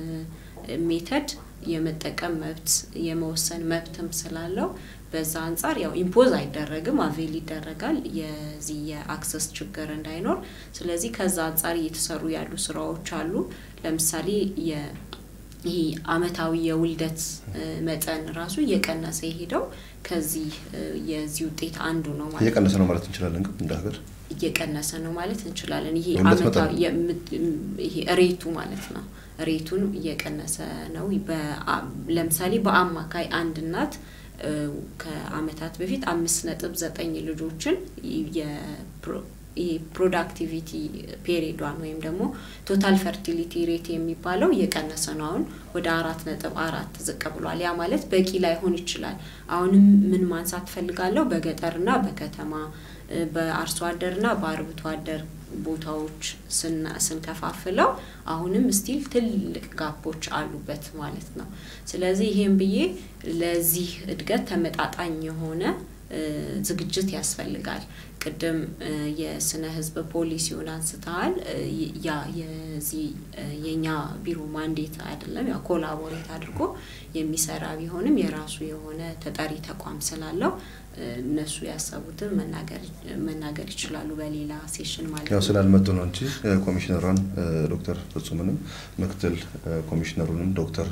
ሜተድ የመጠቀም መብት የመወሰን መብትም ስላለው በዛ አንጻር ያው ኢምፖዝ አይደረግም፣ አቬል ይደረጋል የዚህ የአክሰስ ችግር እንዳይኖር። ስለዚህ ከዛ አንጻር እየተሰሩ ያሉ ስራዎች አሉ። ለምሳሌ ይሄ አመታዊ የውልደት መጠን ራሱ እየቀነሰ የሄደው ከዚህ የዚህ ውጤት አንዱ ነው ማለት እየቀነሰ ነው ማለት እንችላለን። ግን እንደ ሀገር እየቀነሰ ነው ማለት እንችላለን። ይሄ የውልደት አመታዊ ይሄ ሬቱ ማለት ነው። ሬቱን እየቀነሰ ነው። ለምሳሌ በአማካይ አንድ እናት ከአመታት በፊት አምስት ነጥብ ዘጠኝ ልጆችን ፕሮዳክቲቪቲ ፔሪዷን ወይም ደግሞ ቶታል ፈርቲሊቲ ሬት የሚባለው እየቀነሰ ነው። አሁን ወደ አራት ነጥብ አራት ዝቅ ብሏል። ያ ማለት በቂ ላይሆን ይችላል። አሁንም ምን ማንሳት ፈልጋለሁ በገጠርና በከተማ በአርሶ አደርና በአርብቶ አደር ቦታዎች ስንከፋፍለው አሁንም ስቲል ትልቅ ጋፖች አሉበት ማለት ነው። ስለዚህ ይሄን ብዬ ለዚህ እድገት ተመጣጣኝ የሆነ ዝግጅት ያስፈልጋል። ቅድም የስነ ህዝብ ፖሊሲውን አንስተሃል። ያ የዚህ የእኛ ቢሮ ማንዴት አይደለም፣ ያው ኮላቦሬት አድርጎ የሚሰራ ቢሆንም የራሱ የሆነ ተጠሪ ተቋም ስላለው እነሱ ያሰቡትን መናገር ይችላሉ በሌላ ሴሽን ማለት ያው ነው። ስላልመጡ ነው እንጂ ኮሚሽነሯን ዶክተር ፍጹምንም ምክትል ኮሚሽነሩንም ዶክተር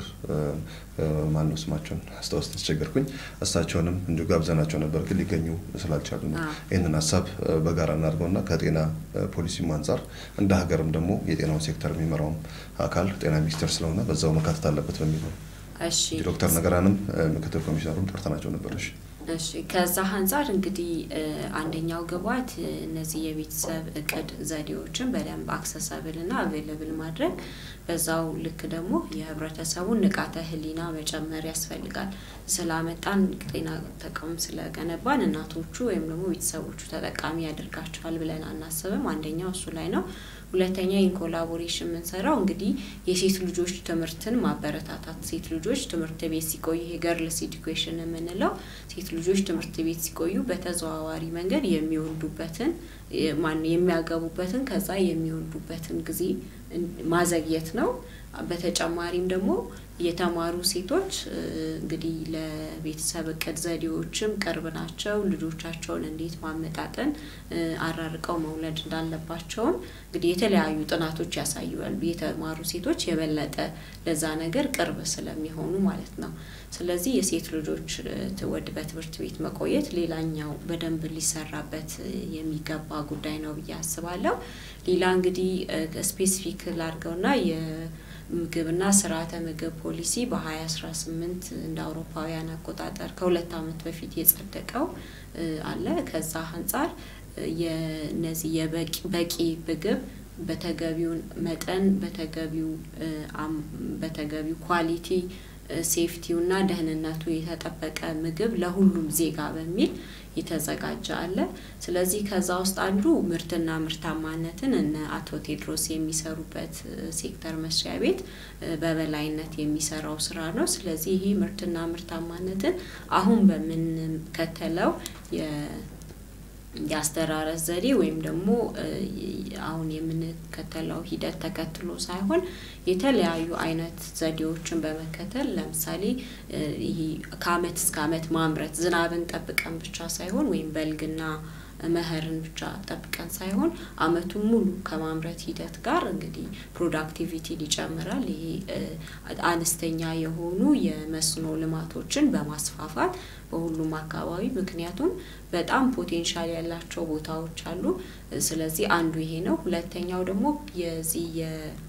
ማነው ስማቸውን አስታወስ ተቸገርኩኝ። እሳቸውንም እንዲሁ ጋብዘናቸው ነበር፣ ግን ሊገኙ ስላልቻሉ ነው። ይህንን ሀሳብ በጋራ እናድርገውና ከጤና ፖሊሲም አንጻር እንደ ሀገርም ደግሞ የጤናውን ሴክተር የሚመራውም አካል ጤና ሚኒስቴር ስለሆነ በዛው መካተት አለበት በሚል ነው። እሺ ዶክተር ነገራንም ምክትል ኮሚሽነሩን ጠርተናቸው ነበር። እሺ እሺ ከዛ አንጻር እንግዲህ አንደኛው ግብዓት እነዚህ የቤተሰብ እቅድ ዘዴዎችን በደንብ አክሰሰብል እና አቬለብል ማድረግ፣ በዛው ልክ ደግሞ የህብረተሰቡን ንቃተ ህሊና መጨመር ያስፈልጋል። ስላመጣን ጤና ተቋም ስለገነባን እናቶቹ ወይም ደግሞ ቤተሰቦቹ ተጠቃሚ ያደርጋቸዋል ብለን አናስብም። አንደኛው እሱ ላይ ነው። ሁለተኛ ኢንኮላቦሬሽን የምንሰራው እንግዲህ የሴት ልጆች ትምህርትን ማበረታታት። ሴት ልጆች ትምህርት ቤት ሲቆዩ ይሄ ገርልስ ኤዱኬሽን የምንለው ሴት ልጆች ትምህርት ቤት ሲቆዩ በተዘዋዋሪ መንገድ የሚወልዱበትን ማን የሚያገቡበትን ከዛ የሚወልዱበትን ጊዜ ማዘግየት ነው። በተጨማሪም ደግሞ የተማሩ ሴቶች እንግዲህ ለቤተሰብ እቅድ ዘዴዎችም ቅርብ ናቸው። ልጆቻቸውን እንዴት ማመጣጠን አራርቀው መውለድ እንዳለባቸውም እንግዲህ የተለያዩ ጥናቶች ያሳያሉ። የተማሩ ሴቶች የበለጠ ለዛ ነገር ቅርብ ስለሚሆኑ ማለት ነው። ስለዚህ የሴት ልጆች ወድ በትምህርት ቤት መቆየት ሌላኛው በደንብ ሊሰራበት የሚገባ ጉዳይ ነው ብዬ አስባለሁ። ሌላ እንግዲህ ስፔሲፊክ ላድርገውና ምግብና ስርዓተ ምግብ ፖሊሲ በ2018 እንደ አውሮፓውያን አቆጣጠር ከሁለት ዓመት በፊት የጸደቀው አለ። ከዛ አንጻር የነዚህ የበቂ ምግብ በተገቢውን መጠን በተገቢው በተገቢው ኳሊቲ ሴፍቲውና ደህንነቱ የተጠበቀ ምግብ ለሁሉም ዜጋ በሚል የተዘጋጀ አለ። ስለዚህ ከዛ ውስጥ አንዱ ምርትና ምርታማነትን እነ አቶ ቴድሮስ የሚሰሩበት ሴክተር መስሪያ ቤት በበላይነት የሚሰራው ስራ ነው። ስለዚህ ይሄ ምርትና ምርታማነትን አሁን በምንከተለው የአስተራረስ ዘዴ ወይም ደግሞ አሁን የምንከተለው ሂደት ተከትሎ ሳይሆን የተለያዩ አይነት ዘዴዎችን በመከተል ለምሳሌ ይሄ ከአመት እስከ አመት ማምረት ዝናብን ጠብቀን ብቻ ሳይሆን ወይም በልግና መኸርን ብቻ ጠብቀን ሳይሆን አመቱን ሙሉ ከማምረት ሂደት ጋር እንግዲህ ፕሮዳክቲቪቲን ይጨምራል። ይሄ አነስተኛ የሆኑ የመስኖ ልማቶችን በማስፋፋት በሁሉም አካባቢ ምክንያቱም በጣም ፖቴንሻል ያላቸው ቦታዎች አሉ። ስለዚህ አንዱ ይሄ ነው። ሁለተኛው ደግሞ የዚህ የ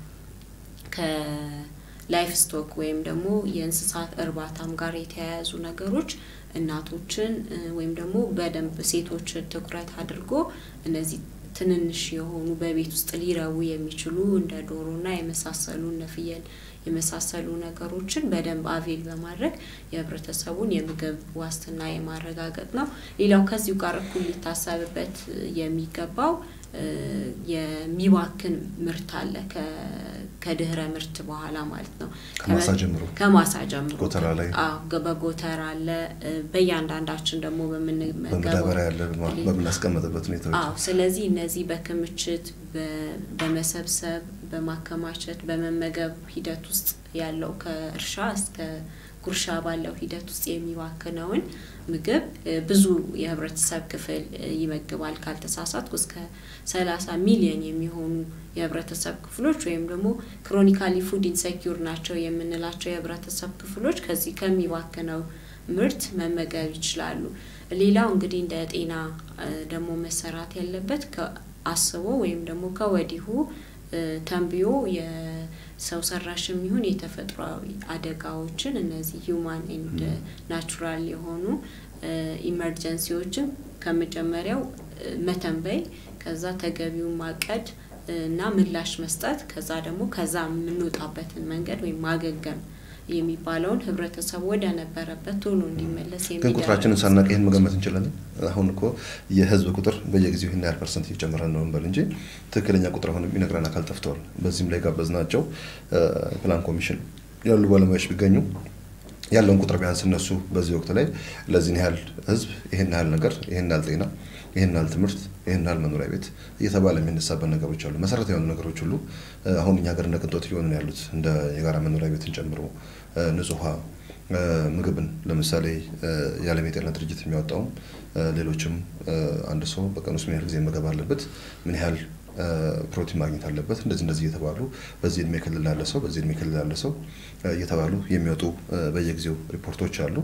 ከላይፍ ስቶክ ወይም ደግሞ የእንስሳት እርባታም ጋር የተያያዙ ነገሮች እናቶችን ወይም ደግሞ በደንብ ሴቶችን ትኩረት አድርጎ እነዚህ ትንንሽ የሆኑ በቤት ውስጥ ሊረቡ የሚችሉ እንደ ዶሮና የመሳሰሉ እነ ፍየል የመሳሰሉ ነገሮችን በደንብ አቬል በማድረግ የህብረተሰቡን የምግብ ዋስትና የማረጋገጥ ነው። ሌላው ከዚሁ ጋር እኩል ሊታሰብበት የሚገባው የሚባክን ምርት አለ ከድህረ ምርት በኋላ ማለት ነው። ከማሳ ጀምሮ ከማሳ ጀምሮ ጎተራ ላይ አዎ፣ በጎተራ አለ። በእያንዳንዳችን ደግሞ በምንመገበው በመዳበሪያ ያለ በምናስቀምጥበት ሁኔታዎች አዎ። ስለዚህ እነዚህ በክምችት በመሰብሰብ በማከማቸት በመመገብ ሂደት ውስጥ ያለው ከእርሻ እስከ ጉርሻ ባለው ሂደት ውስጥ የሚባክነውን ምግብ ብዙ የህብረተሰብ ክፍል ይመግባል። ካልተሳሳትኩ እስከ ሰላሳ ሚሊዮን የሚሆኑ የህብረተሰብ ክፍሎች ወይም ደግሞ ክሮኒካሊ ፉድ ኢንሴኪዩር ናቸው የምንላቸው የህብረተሰብ ክፍሎች ከዚህ ከሚባክነው ምርት መመገብ ይችላሉ። ሌላው እንግዲህ እንደ ጤና ደግሞ መሰራት ያለበት አስቦ ወይም ደግሞ ከወዲሁ ተንብዮ የሰው ሰራሽም ይሁን የተፈጥሯዊ አደጋዎችን እነዚህ ሂውማን ኤንድ ናቹራል የሆኑ ኢመርጀንሲዎችን ከመጀመሪያው መተንበይ ከዛ ተገቢውን ማቀድ እና ምላሽ መስጠት ከዛ ደግሞ ከዛ የምንወጣበትን መንገድ ወይም ማገገም የሚባለውን ህብረተሰቡ ወደ ነበረበት ቶሎ እንዲመለስ ግን ቁጥራችንን ሳናቅ ይህን መገመት እንችላለን። አሁን እኮ የህዝብ ቁጥር በየጊዜው ይህን ያህል ፐርሰንት እየጨመረ ነው እንበል እንጂ ትክክለኛ ቁጥር አሁን የሚነግረን አካል ጠፍተዋል። በዚህም ላይ ጋበዝናቸው ፕላን ኮሚሽን ያሉ ባለሙያዎች ቢገኙ ያለውን ቁጥር ቢያንስ እነሱ በዚህ ወቅት ላይ ለዚህን ያህል ህዝብ ይህን ያህል ነገር ይህን ያህል ጤና ይህን ያህል ትምህርት ይህን ያህል መኖሪያ ቤት እየተባለ የሚነሳበት ነገሮች አሉ። መሰረታዊ የሆኑ ነገሮች ሁሉ አሁን እኛ ሀገር እንደ ቅንጦት እየሆኑ ነው ያሉት እንደ የጋራ መኖሪያ ቤትን ጨምሮ ንጹህ ውሃ፣ ምግብን ለምሳሌ የዓለም የጤና ድርጅት የሚያወጣውም ሌሎችም አንድ ሰው በቀን ውስጥ ምን ያህል ጊዜ መገብ አለበት ምን ያህል ፕሮቲን ማግኘት አለበት እንደዚህ እንደዚህ እየተባሉ በዚህ እድሜ ክልል ላለ ሰው በዚህ እድሜ ክልል ላለ ሰው እየተባሉ የሚወጡ በየጊዜው ሪፖርቶች አሉ።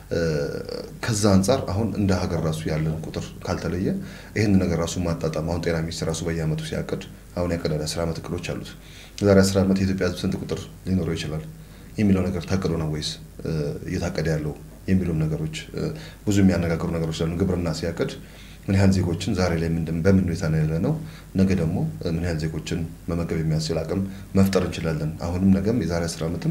ከዛ አንጻር አሁን እንደ ሀገር ራሱ ያለን ቁጥር ካልተለየ ይህን ነገር ራሱ ማጣጣም አሁን ጤና ሚኒስቴር ራሱ በየአመቱ ሲያቅድ አሁን ያቀዳል አስር ዓመት እቅዶች አሉት። የዛሬ አስር ዓመት የኢትዮጵያ ህዝብ ስንት ቁጥር ሊኖረው ይችላል የሚለው ነገር ታቅዶ ነው ወይስ እየታቀደ ያለው የሚሉም ነገሮች ብዙ የሚያነጋግሩ ነገሮች አሉ። ግብርና ሲያቅድ ምን ያህል ዜጎችን ዛሬ ላይ በምን ሁኔታ ነው ያለ ነው፣ ነገ ደግሞ ምን ያህል ዜጎችን መመገብ የሚያስችል አቅም መፍጠር እንችላለን። አሁንም ነገም የዛሬ አስር ዓመትም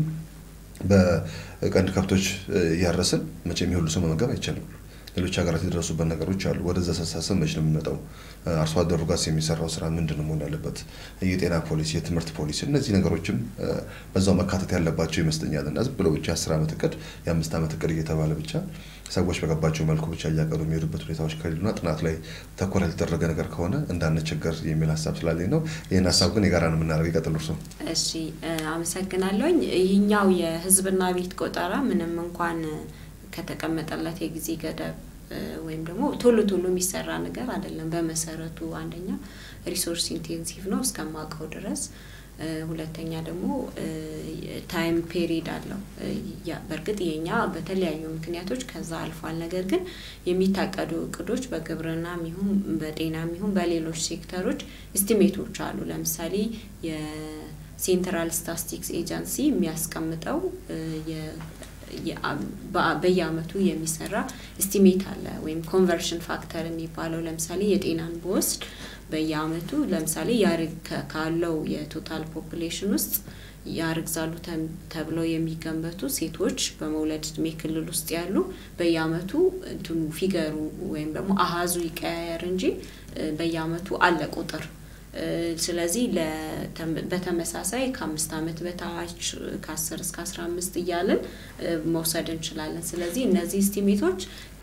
በቀንድ ከብቶች እያረስን መቼም የሁሉ ሰው መመገብ አይቻልም። ሌሎች ሀገራት የደረሱበት ነገሮች አሉ። ወደዛ አስተሳሰብ መች ነው የሚመጣው? አርሶ አደሩ ጋር የሚሰራው ስራ ምንድን ነው መሆን ያለበት? የጤና ፖሊሲ፣ የትምህርት ፖሊሲ፣ እነዚህ ነገሮችም በዛው መካተት ያለባቸው ይመስለኛል። እና ዝም ብሎ ብቻ የአስር ዓመት እቅድ የአምስት ዓመት እቅድ እየተባለ ብቻ ሰዎች በገባቸው መልኩ ብቻ እያቀዱ የሚሄዱበት ሁኔታዎች ከሌሉና ጥናት ላይ ተኮር ያልተደረገ ነገር ከሆነ እንዳንቸገር የሚል ሀሳብ ስላለኝ ነው። ይህን ሀሳብ ግን የጋራ ነው የምናደርገው። ይቀጥሉ እርሶ። እሺ፣ አመሰግናለሁኝ። ይህኛው የህዝብና ቤት ቆጠራ ምንም እንኳን ከተቀመጠለት የጊዜ ገደብ ወይም ደግሞ ቶሎ ቶሎ የሚሰራ ነገር አይደለም። በመሰረቱ አንደኛ ሪሶርስ ኢንቴንሲቭ ነው እስከማውቀው ድረስ ሁለተኛ ደግሞ ታይም ፔሪድ አለው። በእርግጥ የኛ በተለያዩ ምክንያቶች ከዛ አልፏል። ነገር ግን የሚታቀዱ እቅዶች በግብርናም ይሁን በጤናም ይሁን በሌሎች ሴክተሮች ኢስቲሜቶች አሉ። ለምሳሌ የሴንትራል ስታስቲክስ ኤጀንሲ የሚያስቀምጠው በየአመቱ የሚሰራ እስቲሜት አለ ወይም ኮንቨርሽን ፋክተር የሚባለው ለምሳሌ የጤናን በወስድ በየአመቱ ለምሳሌ ካለው የቶታል ፖፕሌሽን ውስጥ ያርግዛሉ ተብለው የሚገመቱ ሴቶች በመውለድ እድሜ ክልል ውስጥ ያሉ በየአመቱ እንትኑ ፊገሩ ወይም ደግሞ አሀዙ ይቀያየር እንጂ በየአመቱ አለ ቁጥር። ስለዚህ በተመሳሳይ ከአምስት አመት በታች ከአስር እስከ አስራ አምስት እያልን መውሰድ እንችላለን። ስለዚህ እነዚህ ስቲሜቶች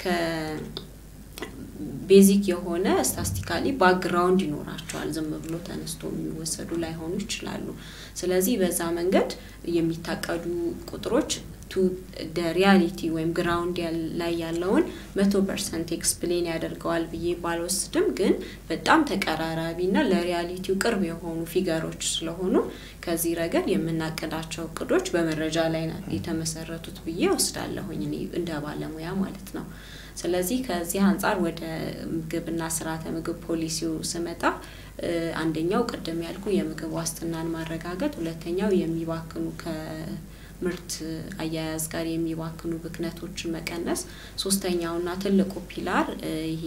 ቤዚክ የሆነ ስታስቲካሊ ባክግራውንድ ይኖራቸዋል። ዝም ብሎ ተነስቶ የሚወሰዱ ላይሆኑ ይችላሉ። ስለዚህ በዛ መንገድ የሚታቀዱ ቁጥሮች ቱ ሪያሊቲ ወይም ግራውንድ ላይ ያለውን መቶ ፐርሰንት ኤክስፕሌን ያደርገዋል ብዬ ባልወስድም ግን በጣም ተቀራራቢና ለሪያሊቲው ቅርብ የሆኑ ፊገሮች ስለሆኑ ከዚህ ረገድ የምናቅዳቸው እቅዶች በመረጃ ላይ የተመሰረቱት ብዬ ወስዳለሁኝ እኔ እንደ ባለሙያ ማለት ነው። ስለዚህ ከዚህ አንጻር ወደ ምግብና ስርዓተ ምግብ ፖሊሲው ስመጣ አንደኛው ቅድም ያልኩ የምግብ ዋስትናን ማረጋገጥ፣ ሁለተኛው የሚባክኑ ከምርት አያያዝ ጋር የሚባክኑ ብክነቶችን መቀነስ፣ ሶስተኛውና ትልቁ ፒላር ይሄ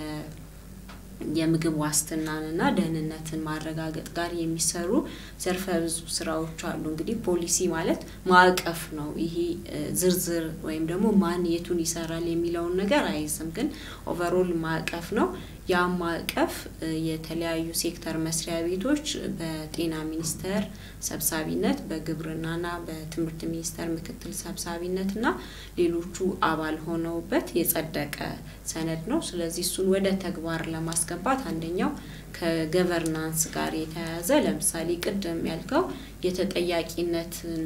የምግብ ዋስትናንና ደህንነትን ማረጋገጥ ጋር የሚሰሩ ዘርፈ ብዙ ስራዎች አሉ። እንግዲህ ፖሊሲ ማለት ማዕቀፍ ነው። ይሄ ዝርዝር ወይም ደግሞ ማን የቱን ይሰራል የሚለውን ነገር አይዝም፣ ግን ኦቨሮል ማዕቀፍ ነው። ያ ማዕቀፍ የተለያዩ ሴክተር መስሪያ ቤቶች በጤና ሚኒስቴር ሰብሳቢነት፣ በግብርናና በትምህርት ሚኒስቴር ምክትል ሰብሳቢነትና ሌሎቹ አባል ሆነውበት የጸደቀ ሰነድ ነው። ስለዚህ እሱን ወደ ተግባር ለማስገባት አንደኛው ከገቨርናንስ ጋር የተያያዘ ለምሳሌ ቅድም ያልከው የተጠያቂነትን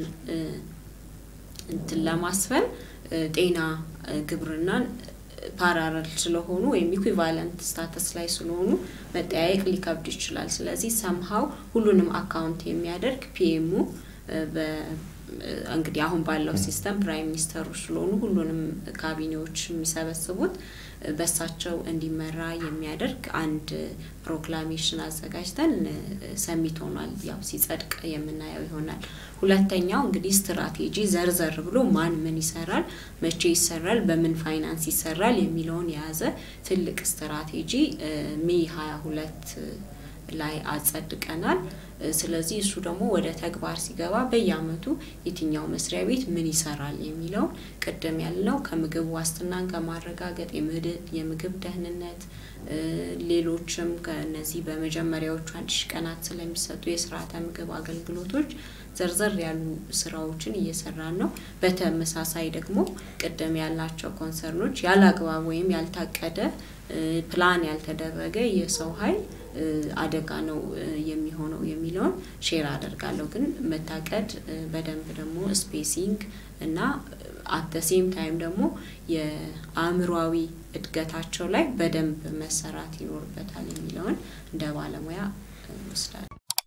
እንትን ለማስፈን ጤና ግብርናን ፓራረል ስለሆኑ ወይም ኢኩቫለንት ስታተስ ላይ ስለሆኑ መጠያየቅ ሊከብድ ይችላል። ስለዚህ ሰምሀው ሁሉንም አካውንት የሚያደርግ ፒኤሙ እንግዲህ አሁን ባለው ሲስተም ፕራይም ሚኒስተሩ ስለሆኑ ሁሉንም ካቢኔዎች የሚሰበስቡት በሳቸው እንዲመራ የሚያደርግ አንድ ፕሮክላሜሽን አዘጋጅተን ሰሚት ሆኗል። ያው ሲጸድቅ የምናየው ይሆናል። ሁለተኛው እንግዲህ ስትራቴጂ ዘርዘር ብሎ ማን ምን ይሰራል፣ መቼ ይሰራል፣ በምን ፋይናንስ ይሰራል የሚለውን የያዘ ትልቅ ስትራቴጂ ሜይ ሀያ ሁለት ላይ አጸድቀናል። ስለዚህ እሱ ደግሞ ወደ ተግባር ሲገባ በየአመቱ የትኛው መስሪያ ቤት ምን ይሰራል የሚለውን ቅድም ያልነው ከምግብ ዋስትናን ከማረጋገጥ የምግብ ደህንነት፣ ሌሎችም ከነዚህ በመጀመሪያዎቹ አንድ ሺ ቀናት ስለሚሰጡ የስርዓተ ምግብ አገልግሎቶች ዘርዘር ያሉ ስራዎችን እየሰራን ነው። በተመሳሳይ ደግሞ ቅድም ያልናቸው ኮንሰርኖች ያለ አግባብ ወይም ያልታቀደ ፕላን ያልተደረገ የሰው ኃይል አደጋ ነው የሚሆነው የሚለውን ሼር አደርጋለሁ። ግን መታቀድ በደንብ ደግሞ ስፔሲንግ እና አት ሴም ታይም ደግሞ የአእምሯዊ እድገታቸው ላይ በደንብ መሰራት ይኖርበታል የሚለውን እንደ ባለሙያ ወስዳል።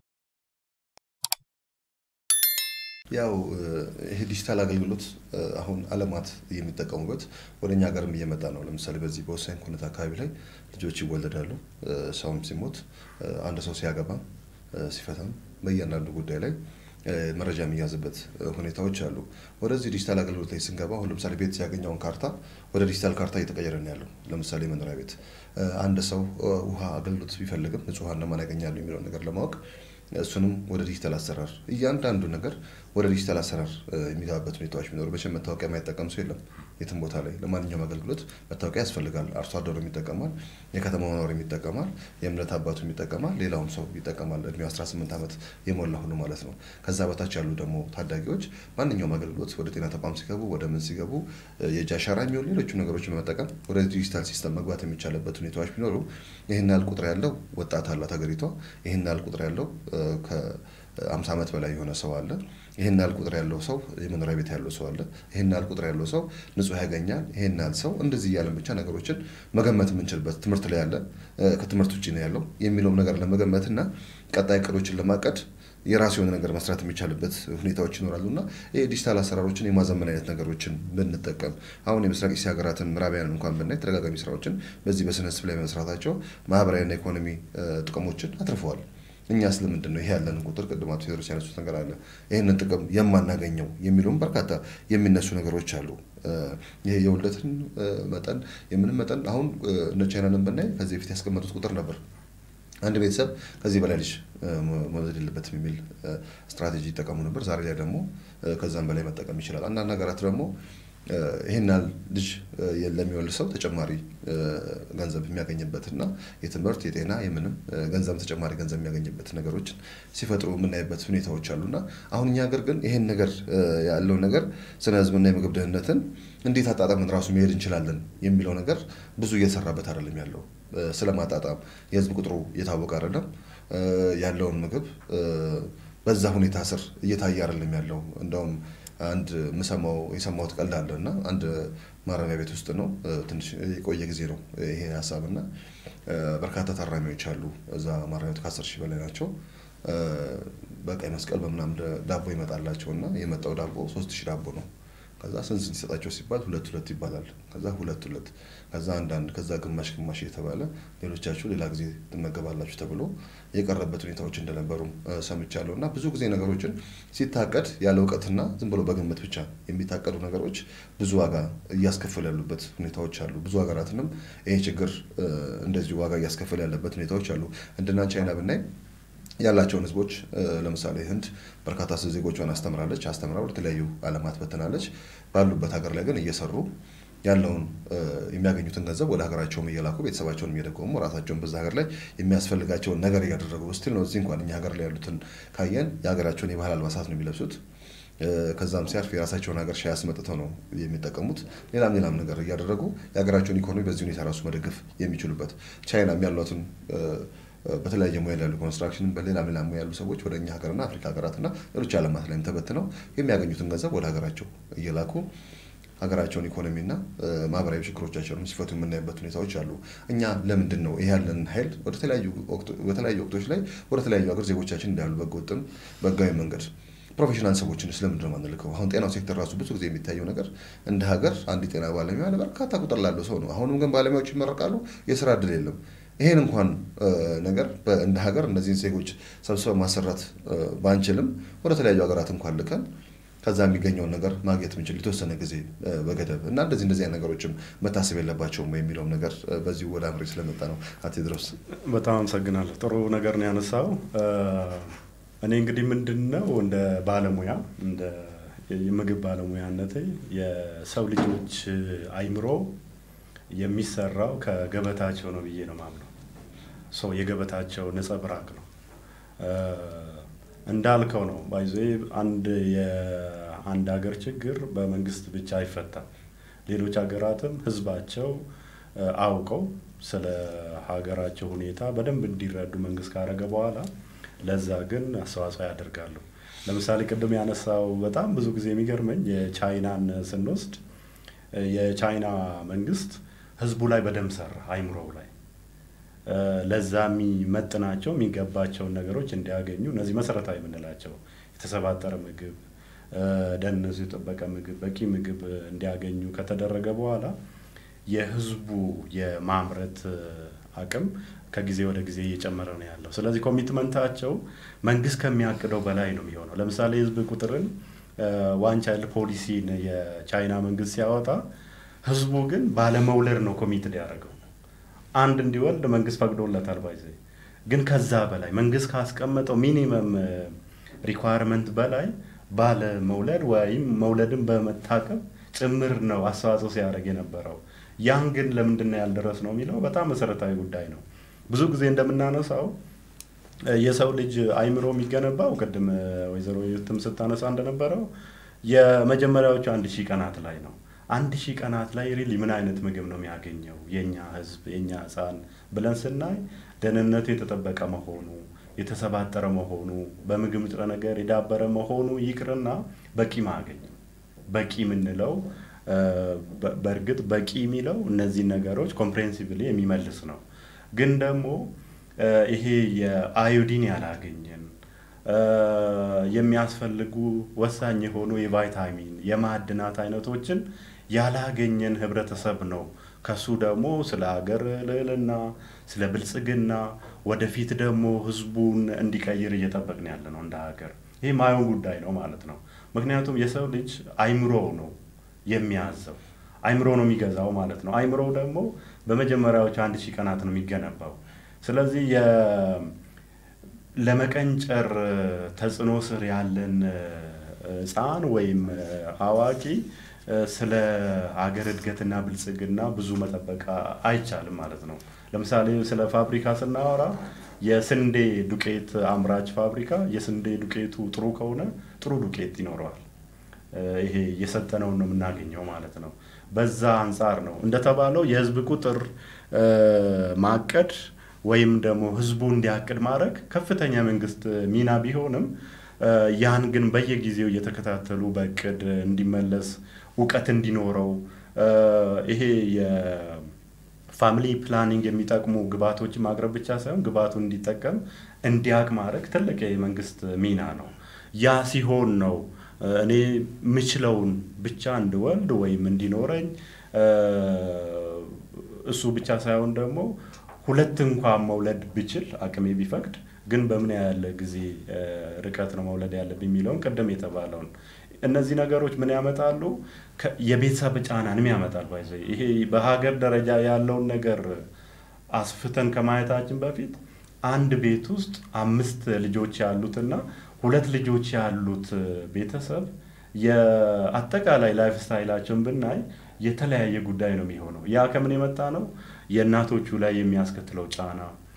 ያው ይሄ ዲጂታል አገልግሎት አሁን አለማት የሚጠቀሙበት ወደ እኛ ሀገርም እየመጣ ነው። ለምሳሌ በዚህ በወሳኝ ኩነት አካባቢ ላይ ልጆች ይወለዳሉ። ሰውም ሲሞት፣ አንድ ሰው ሲያገባም ሲፈታም፣ በእያንዳንዱ ጉዳይ ላይ መረጃ የሚያዝበት ሁኔታዎች አሉ። ወደዚህ ዲጂታል አገልግሎት ላይ ስንገባ አሁን ለምሳሌ ቤት ሲያገኘውን ካርታ ወደ ዲጂታል ካርታ እየተቀየረ ነው ያለው። ለምሳሌ መኖሪያ ቤት አንድ ሰው ውሃ አገልግሎት ቢፈልግም ንጹህ ውሃ እነማን ያገኛሉ የሚለውን ነገር ለማወቅ እሱንም ወደ ዲጂታል አሰራር እያንዳንዱ ነገር ወደ ዲጂታል አሰራር የሚገባበት ሁኔታዎች ቢኖሩ መቼም መታወቂያ የማይጠቀም ሰው የለም። የትም ቦታ ላይ ለማንኛውም አገልግሎት መታወቂያ ያስፈልጋል። አርሶ አደሩ ይጠቀማል፣ የከተማ ነዋሪ ይጠቀማል፣ የእምነት አባቱ ይጠቀማል፣ ሌላውም ሰው ይጠቀማል። እድሜው 18 ዓመት የሞላ ሁሉ ማለት ነው። ከዛ በታች ያሉ ደግሞ ታዳጊዎች ማንኛውም አገልግሎት ወደ ጤና ተቋም ሲገቡ ወደ ምን ሲገቡ የእጅ አሻራ የሚሆኑ ሌሎቹ ነገሮች በመጠቀም ወደ ዲጂታል ሲስተም መግባት የሚቻልበት ሁኔታዎች ቢኖሩ ይህን ያህል ቁጥር ያለው ወጣት አላት ሀገሪቷ። ይህን ያህል ቁጥር ያለው ከአምሳ ዓመት በላይ የሆነ ሰው አለ። ይህን ያህል ቁጥር ያለው ሰው የመኖሪያ ቤት ያለው ሰው አለ። ይህን ያህል ቁጥር ያለው ሰው ንጹህ ያገኛል። ይህን ያህል ሰው እንደዚህ እያለን ብቻ ነገሮችን መገመት የምንችልበት ትምህርት ላይ ያለ ከትምህርት ውጭ ነው ያለው የሚለውም ነገር ለመገመት እና ቀጣይ እቅዶችን ለማቀድ የራሱ የሆነ ነገር መስራት የሚቻልበት ሁኔታዎች ይኖራሉ እና ይህ ዲጂታል አሰራሮችን የማዘመን አይነት ነገሮችን ብንጠቀም አሁን የምስራቅ እስያ ሀገራትን ምዕራባውያን እንኳን ብናይ ተደጋጋሚ ስራዎችን በዚህ በስነ ህዝብ ላይ መስራታቸው ማህበራዊና ኢኮኖሚ ጥቅሞችን አትርፈዋል። እኛ ስለምንድን ነው ይሄ ያለን ቁጥር ቅድም አቶ ቴዎድሮስ ያነሱት ነገር አለ ይህንን ጥቅም የማናገኘው የሚለውም በርካታ የሚነሱ ነገሮች አሉ። ይሄ የውልደትን መጠን የምንም መጠን አሁን እነ ቻይናንን ብናይ ከዚህ በፊት ያስቀመጡት ቁጥር ነበር አንድ ቤተሰብ ከዚህ በላይ ልጅ መውለድ የለበትም የሚል ስትራቴጂ ይጠቀሙ ነበር። ዛሬ ላይ ደግሞ ከዛም በላይ መጠቀም ይችላል። አንዳንድ ሀገራት ደግሞ ይህን ያህል ልጅ ለሚወልድ ሰው ተጨማሪ ገንዘብ የሚያገኝበትና የትምህርት የጤና የምንም ገንዘብ ተጨማሪ ገንዘብ የሚያገኝበት ነገሮችን ሲፈጥሩ የምናይበት ሁኔታዎች አሉና አሁን እኛ ሀገር ግን ይሄን ነገር ያለውን ነገር ስነ ህዝብና የምግብ ደህንነትን እንዴት አጣጣምን ራሱ መሄድ እንችላለን የሚለው ነገር ብዙ እየሰራበት አይደለም ያለው ስለማጣጣም የህዝብ ቁጥሩ እየታወቀ አይደለም ያለውን ምግብ በዛ ሁኔታ ስር እየታየ አይደለም ያለው እንደውም አንድ ምሰማው የሰማሁት ቀልድ አለ እና አንድ ማረሚያ ቤት ውስጥ ነው። ትንሽ የቆየ ጊዜ ነው ይሄ ሀሳብ እና በርካታ ታራሚዎች አሉ እዛ ማረሚያ ቤት ከአስር ሺህ በላይ ናቸው። በቀይ መስቀል በምናምን ዳቦ ይመጣላቸው እና የመጣው ዳቦ ሶስት ሺህ ዳቦ ነው። ከዛ ስንት ስንት ይሰጣቸው ሲባል ሁለት ሁለት ይባላል። ከዛ ሁለት ሁለት ከዛ አንዳንድ ከዛ ግማሽ ግማሽ እየተባለ ሌሎቻችሁ ሌላ ጊዜ ትመገባላችሁ ተብሎ የቀረበት ሁኔታዎች እንደነበሩ ሰምቻለሁ። እና ብዙ ጊዜ ነገሮችን ሲታቀድ ያለ እውቀትና ዝም ብሎ በግምት ብቻ የሚታቀዱ ነገሮች ብዙ ዋጋ እያስከፈሉ ያሉበት ሁኔታዎች አሉ። ብዙ ሀገራትንም ይሄ ችግር እንደዚሁ ዋጋ እያስከፈለ ያለበት ሁኔታዎች አሉ። እንደና ቻይና ብናይ ያላቸውን ህዝቦች ለምሳሌ ህንድ በርካታ ዜጎቿን አስተምራለች፣ አስተምራ ወደ ተለያዩ ዓለማት በትናለች። ባሉበት ሀገር ላይ ግን እየሰሩ ያለውን የሚያገኙትን ገንዘብ ወደ ሀገራቸውም እየላኩ ቤተሰባቸውን እየደጎሙ ራሳቸውን በዛ ሀገር ላይ የሚያስፈልጋቸውን ነገር እያደረጉ ስቲል ነው። እዚህ እንኳን እኛ ሀገር ላይ ያሉትን ካየን የሀገራቸውን የባህል አልባሳት ነው የሚለብሱት። ከዛም ሲያርፍ የራሳቸውን ሀገር ሻይ አስመጥተው ነው የሚጠቀሙት። ሌላም ሌላም ነገር እያደረጉ የሀገራቸውን ኢኮኖሚ በዚህ ሁኔታ ራሱ መደገፍ የሚችሉበት ቻይናም ያሏትን በተለያየ ሙያ ያሉ ኮንስትራክሽን በሌላ ሌላ ሙያ ያሉ ሰዎች ወደ እኛ ሀገርና አፍሪካ ሀገራትና ሌሎች ዓለማት ላይም ተበትነው የሚያገኙትን ገንዘብ ወደ ሀገራቸው እየላኩ ሀገራቸውን ኢኮኖሚና ማህበራዊ ችግሮቻቸውን ሲፈቱ የምናይበት ሁኔታዎች አሉ። እኛ ለምንድን ነው ይህ ያለን ኃይል በተለያዩ ወቅቶች ላይ ወደ ተለያዩ ሀገር ዜጎቻችን እንዳሉ በህገወጥም በህጋዊ መንገድ ፕሮፌሽናል ሰዎችን ስለምንድን ነው የማንልከው? አሁን ጤናው ሴክተር ራሱ ብዙ ጊዜ የሚታየው ነገር እንደ ሀገር አንድ ጤና ባለሙያ ለበርካታ ቁጥር ላለው ሰው ነው። አሁንም ግን ባለሙያዎች ይመረቃሉ፣ የስራ እድል የለም። ይሄን እንኳን ነገር እንደ ሀገር እነዚህን ዜጎች ሰብስበን ማሰራት ባንችልም ወደ ተለያዩ ሀገራት እንኳን ልከን ከዛ የሚገኘውን ነገር ማግኘት ምንችል የተወሰነ ጊዜ በገደብ እና እንደዚህ እንደዚህ አይነት ነገሮችም መታሰብ የለባቸውም የሚለውም ነገር በዚሁ ወደ አምሬ ስለመጣ ነው። አቶ ቴድሮስ በጣም አመሰግናለሁ። ጥሩ ነገር ነው ያነሳው። እኔ እንግዲህ ምንድን ነው እንደ ባለሙያ እንደ የምግብ ባለሙያነቴ የሰው ልጆች አይምሮ የሚሰራው ከገበታቸው ነው ብዬ ነው ማምነው። ሰው የገበታቸው ነጸብራቅ ነው እንዳልከው ነው። ባይዞ አንድ የአንድ ሀገር ችግር በመንግስት ብቻ አይፈታም። ሌሎች ሀገራትም ህዝባቸው አውቀው ስለ ሀገራቸው ሁኔታ በደንብ እንዲረዱ መንግስት ካደረገ በኋላ ለዛ ግን አስተዋጽኦ ያደርጋሉ። ለምሳሌ ቅድም ያነሳው በጣም ብዙ ጊዜ የሚገርመኝ የቻይናን ስንወስድ የቻይና መንግስት ህዝቡ ላይ በደንብ ሰራ፣ አይምሮው ላይ ለዛ የሚመጥናቸው የሚገባቸውን ነገሮች እንዲያገኙ እነዚህ መሰረታዊ የምንላቸው የተሰባጠረ ምግብ፣ ደህንነቱ የጠበቀ ምግብ፣ በቂ ምግብ እንዲያገኙ ከተደረገ በኋላ የህዝቡ የማምረት አቅም ከጊዜ ወደ ጊዜ እየጨመረ ነው ያለው። ስለዚህ ኮሚትመንታቸው መንግስት ከሚያቅደው በላይ ነው የሚሆነው። ለምሳሌ የህዝብ ቁጥርን ዋን ቻይልድ ፖሊሲን የቻይና መንግስት ሲያወጣ ህዝቡ ግን ባለመውለድ ነው ኮሚትድ ያደረገው። አንድ እንዲወልድ መንግስት ፈቅዶለታል። ባይዘ ግን ከዛ በላይ መንግስት ካስቀመጠው ሚኒመም ሪኳየርመንት በላይ ባለ መውለድ ወይም መውለድን በመታቀብ ጭምር ነው አስተዋጽኦ ሲያደርግ የነበረው። ያን ግን ለምንድን ነው ያልደረስ ነው የሚለው በጣም መሰረታዊ ጉዳይ ነው። ብዙ ጊዜ እንደምናነሳው የሰው ልጅ አይምሮ የሚገነባው ቅድም ወይዘሮ የትም ስታነሳ እንደነበረው የመጀመሪያዎቹ አንድ ሺህ ቀናት ላይ ነው። አንድ ሺህ ቀናት ላይ ሪሊ ምን አይነት ምግብ ነው የሚያገኘው የኛ ህዝብ የኛ ህፃን ብለን ስናይ ደህንነቱ የተጠበቀ መሆኑ የተሰባጠረ መሆኑ በምግብ ንጥረ ነገር የዳበረ መሆኑ ይቅርና በቂ ማገኘው በቂ የምንለው በእርግጥ በቂ የሚለው እነዚህ ነገሮች ኮምፕሬንሲቭሊ የሚመልስ ነው። ግን ደግሞ ይሄ የአዮዲን ያላገኘን የሚያስፈልጉ ወሳኝ የሆኑ የቫይታሚን የማዕድናት አይነቶችን ያላገኘን ህብረተሰብ ነው። ከሱ ደግሞ ስለ ሀገር ልዕልና፣ ስለ ብልጽግና ወደፊት ደግሞ ህዝቡን እንዲቀይር እየጠበቅን ያለ ነው እንደ ሀገር። ይህ ማየውን ጉዳይ ነው ማለት ነው። ምክንያቱም የሰው ልጅ አይምሮ ነው የሚያዘው አይምሮ ነው የሚገዛው ማለት ነው። አይምሮ ደግሞ በመጀመሪያዎች አንድ ሺህ ቀናት ነው የሚገነባው። ስለዚህ ለመቀንጨር ተጽዕኖ ስር ያለን ህፃን ወይም አዋቂ ስለ ሀገር እድገትና ብልጽግና ብዙ መጠበቅ አይቻልም ማለት ነው። ለምሳሌ ስለ ፋብሪካ ስናወራ የስንዴ ዱቄት አምራች ፋብሪካ የስንዴ ዱቄቱ ጥሩ ከሆነ ጥሩ ዱቄት ይኖረዋል። ይሄ የሰጠነውን ነው የምናገኘው ማለት ነው። በዛ አንጻር ነው እንደተባለው የህዝብ ቁጥር ማቀድ ወይም ደግሞ ህዝቡ እንዲያቅድ ማድረግ ከፍተኛ መንግስት ሚና ቢሆንም ያን ግን በየጊዜው እየተከታተሉ በእቅድ እንዲመለስ እውቀት እንዲኖረው ይሄ የፋሚሊ ፕላኒንግ የሚጠቅሙ ግብዓቶችን ማቅረብ ብቻ ሳይሆን ግብዓቱ እንዲጠቀም እንዲያቅ ማድረግ ትልቅ የመንግስት ሚና ነው። ያ ሲሆን ነው እኔ ምችለውን ብቻ እንድወልድ ወይም እንዲኖረኝ እሱ ብቻ ሳይሆን ደግሞ ሁለት እንኳን መውለድ ብችል አቅሜ ቢፈቅድ ግን በምን ያህል ጊዜ ርቀት ነው መውለድ ያለብኝ የሚለውን ቅድም የተባለውን እነዚህ ነገሮች ምን ያመጣሉ? የቤተሰብ ጫናንም ያመጣል። ባይዘ ይሄ በሀገር ደረጃ ያለውን ነገር አስፍተን ከማየታችን በፊት አንድ ቤት ውስጥ አምስት ልጆች ያሉትና ሁለት ልጆች ያሉት ቤተሰብ የአጠቃላይ ላይፍ ስታይላቸውን ብናይ የተለያየ ጉዳይ ነው የሚሆነው። ያ ከምን የመጣ ነው? የእናቶቹ ላይ የሚያስከትለው ጫና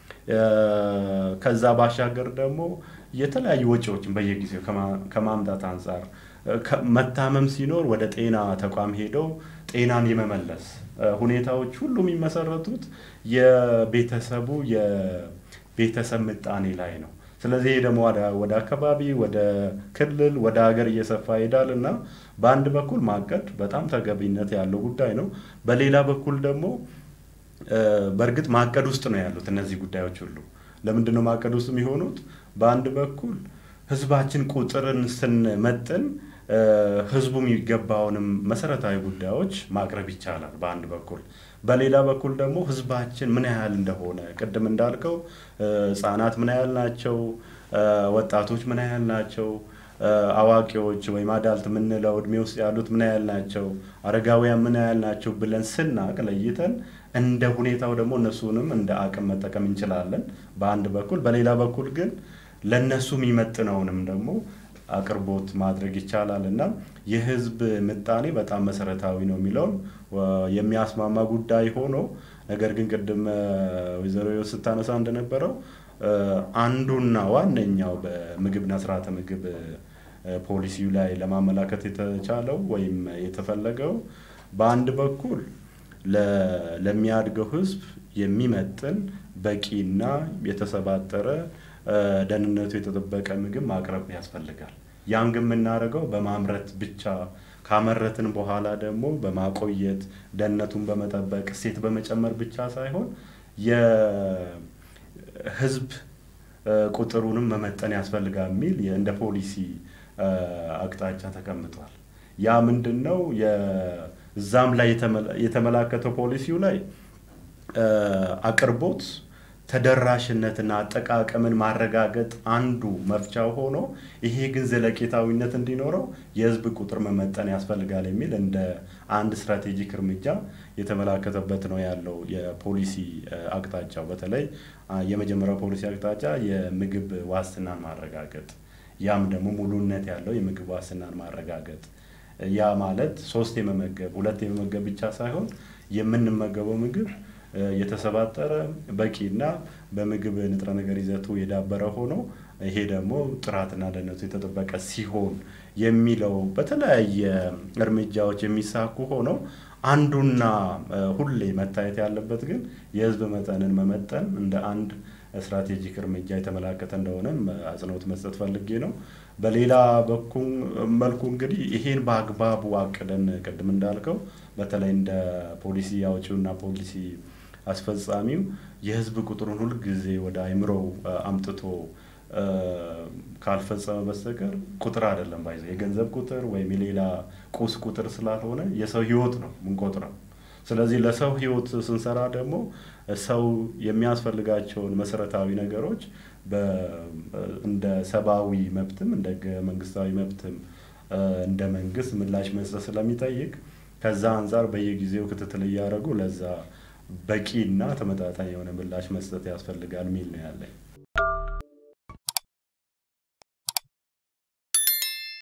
ከዛ ባሻገር ደግሞ የተለያዩ ወጪዎችን በየጊዜው ከማምጣት አንጻር መታመም ሲኖር ወደ ጤና ተቋም ሄደው ጤናን የመመለስ ሁኔታዎች ሁሉ የሚመሰረቱት የቤተሰቡ የቤተሰብ ምጣኔ ላይ ነው። ስለዚህ ይሄ ደግሞ ወደ አካባቢ፣ ወደ ክልል፣ ወደ ሀገር እየሰፋ ይሄዳል እና በአንድ በኩል ማቀድ በጣም ተገቢነት ያለው ጉዳይ ነው። በሌላ በኩል ደግሞ በእርግጥ ማቀድ ውስጥ ነው ያሉት እነዚህ ጉዳዮች ሁሉ። ለምንድን ነው ማቀድ ውስጥ የሚሆኑት? በአንድ በኩል ህዝባችን ቁጥርን ስንመጥን ህዝቡ የሚገባውንም መሰረታዊ ጉዳዮች ማቅረብ ይቻላል በአንድ በኩል። በሌላ በኩል ደግሞ ህዝባችን ምን ያህል እንደሆነ ቅድም እንዳልከው ህጻናት ምን ያህል ናቸው፣ ወጣቶች ምን ያህል ናቸው፣ አዋቂዎች ወይም አዳልት የምንለው እድሜ ውስጥ ያሉት ምን ያህል ናቸው፣ አረጋውያን ምን ያህል ናቸው ብለን ስናቅ ለይተን እንደ ሁኔታው ደግሞ እነሱንም እንደ አቅም መጠቀም እንችላለን በአንድ በኩል። በሌላ በኩል ግን ለእነሱ የሚመጥነውንም ደግሞ አቅርቦት ማድረግ ይቻላል እና የህዝብ ምጣኔ በጣም መሰረታዊ ነው የሚለውን የሚያስማማ ጉዳይ ሆኖ ነገር ግን ቅድም ወይዘሮ ስታነሳ እንደነበረው አንዱና ዋነኛው በምግብና ስርዓተ ምግብ ፖሊሲው ላይ ለማመላከት የተቻለው ወይም የተፈለገው በአንድ በኩል ለሚያድገው ህዝብ የሚመጥን በቂና የተሰባጠረ ደህንነቱ የተጠበቀ ምግብ ማቅረብ ያስፈልጋል። ያን ግን የምናደርገው በማምረት ብቻ ካመረትን በኋላ ደግሞ በማቆየት ደህንነቱን በመጠበቅ እሴት በመጨመር ብቻ ሳይሆን የህዝብ ቁጥሩንም መመጠን ያስፈልጋል የሚል እንደ ፖሊሲ አቅጣጫ ተቀምጧል። ያ ምንድን ነው? እዛም ላይ የተመላከተው ፖሊሲው ላይ አቅርቦት ተደራሽነትና አጠቃቀምን ማረጋገጥ አንዱ መፍቻው ሆኖ ይሄ ግን ዘለቄታዊነት እንዲኖረው የህዝብ ቁጥር መመጠን ያስፈልጋል የሚል እንደ አንድ ስትራቴጂክ እርምጃ የተመላከተበት ነው ያለው የፖሊሲ አቅጣጫው። በተለይ የመጀመሪያው ፖሊሲ አቅጣጫ የምግብ ዋስትናን ማረጋገጥ፣ ያም ደግሞ ሙሉነት ያለው የምግብ ዋስትናን ማረጋገጥ ያ ማለት ሶስት የመመገብ ሁለት የመመገብ ብቻ ሳይሆን የምንመገበው ምግብ የተሰባጠረ በቂና በምግብ ንጥረ ነገር ይዘቱ የዳበረ ሆኖ ይሄ ደግሞ ጥራትና ደህንነቱ የተጠበቀ ሲሆን የሚለው በተለያየ እርምጃዎች የሚሳኩ ሆነው አንዱና ሁሌ መታየት ያለበት ግን የህዝብ መጠንን መመጠን እንደ አንድ ስትራቴጂክ እርምጃ የተመላከተ እንደሆነም አጽንኦት መስጠት ፈልጌ ነው። በሌላ በኩል መልኩ እንግዲህ ይሄን በአግባቡ አቅደን ቅድም እንዳልከው በተለይ እንደ ፖሊሲ አውጪውና ፖሊሲ አስፈጻሚው የህዝብ ቁጥሩን ሁልጊዜ ወደ አይምሮው አምጥቶ ካልፈጸመ በስተቀር ቁጥር አይደለም ባይዘ የገንዘብ ቁጥር ወይም የሌላ ቁስ ቁጥር ስላልሆነ የሰው ህይወት ነው ምንቆጥረው። ስለዚህ ለሰው ህይወት ስንሰራ ደግሞ ሰው የሚያስፈልጋቸውን መሰረታዊ ነገሮች እንደ ሰብአዊ መብትም እንደ መንግስታዊ መብትም እንደ መንግስት ምላሽ መስጠት ስለሚጠይቅ ከዛ አንጻር በየጊዜው ክትትል እያደረጉ ለዛ በቂና ተመጣጣኝ የሆነ ምላሽ መስጠት ያስፈልጋል የሚል ነው ያለኝ።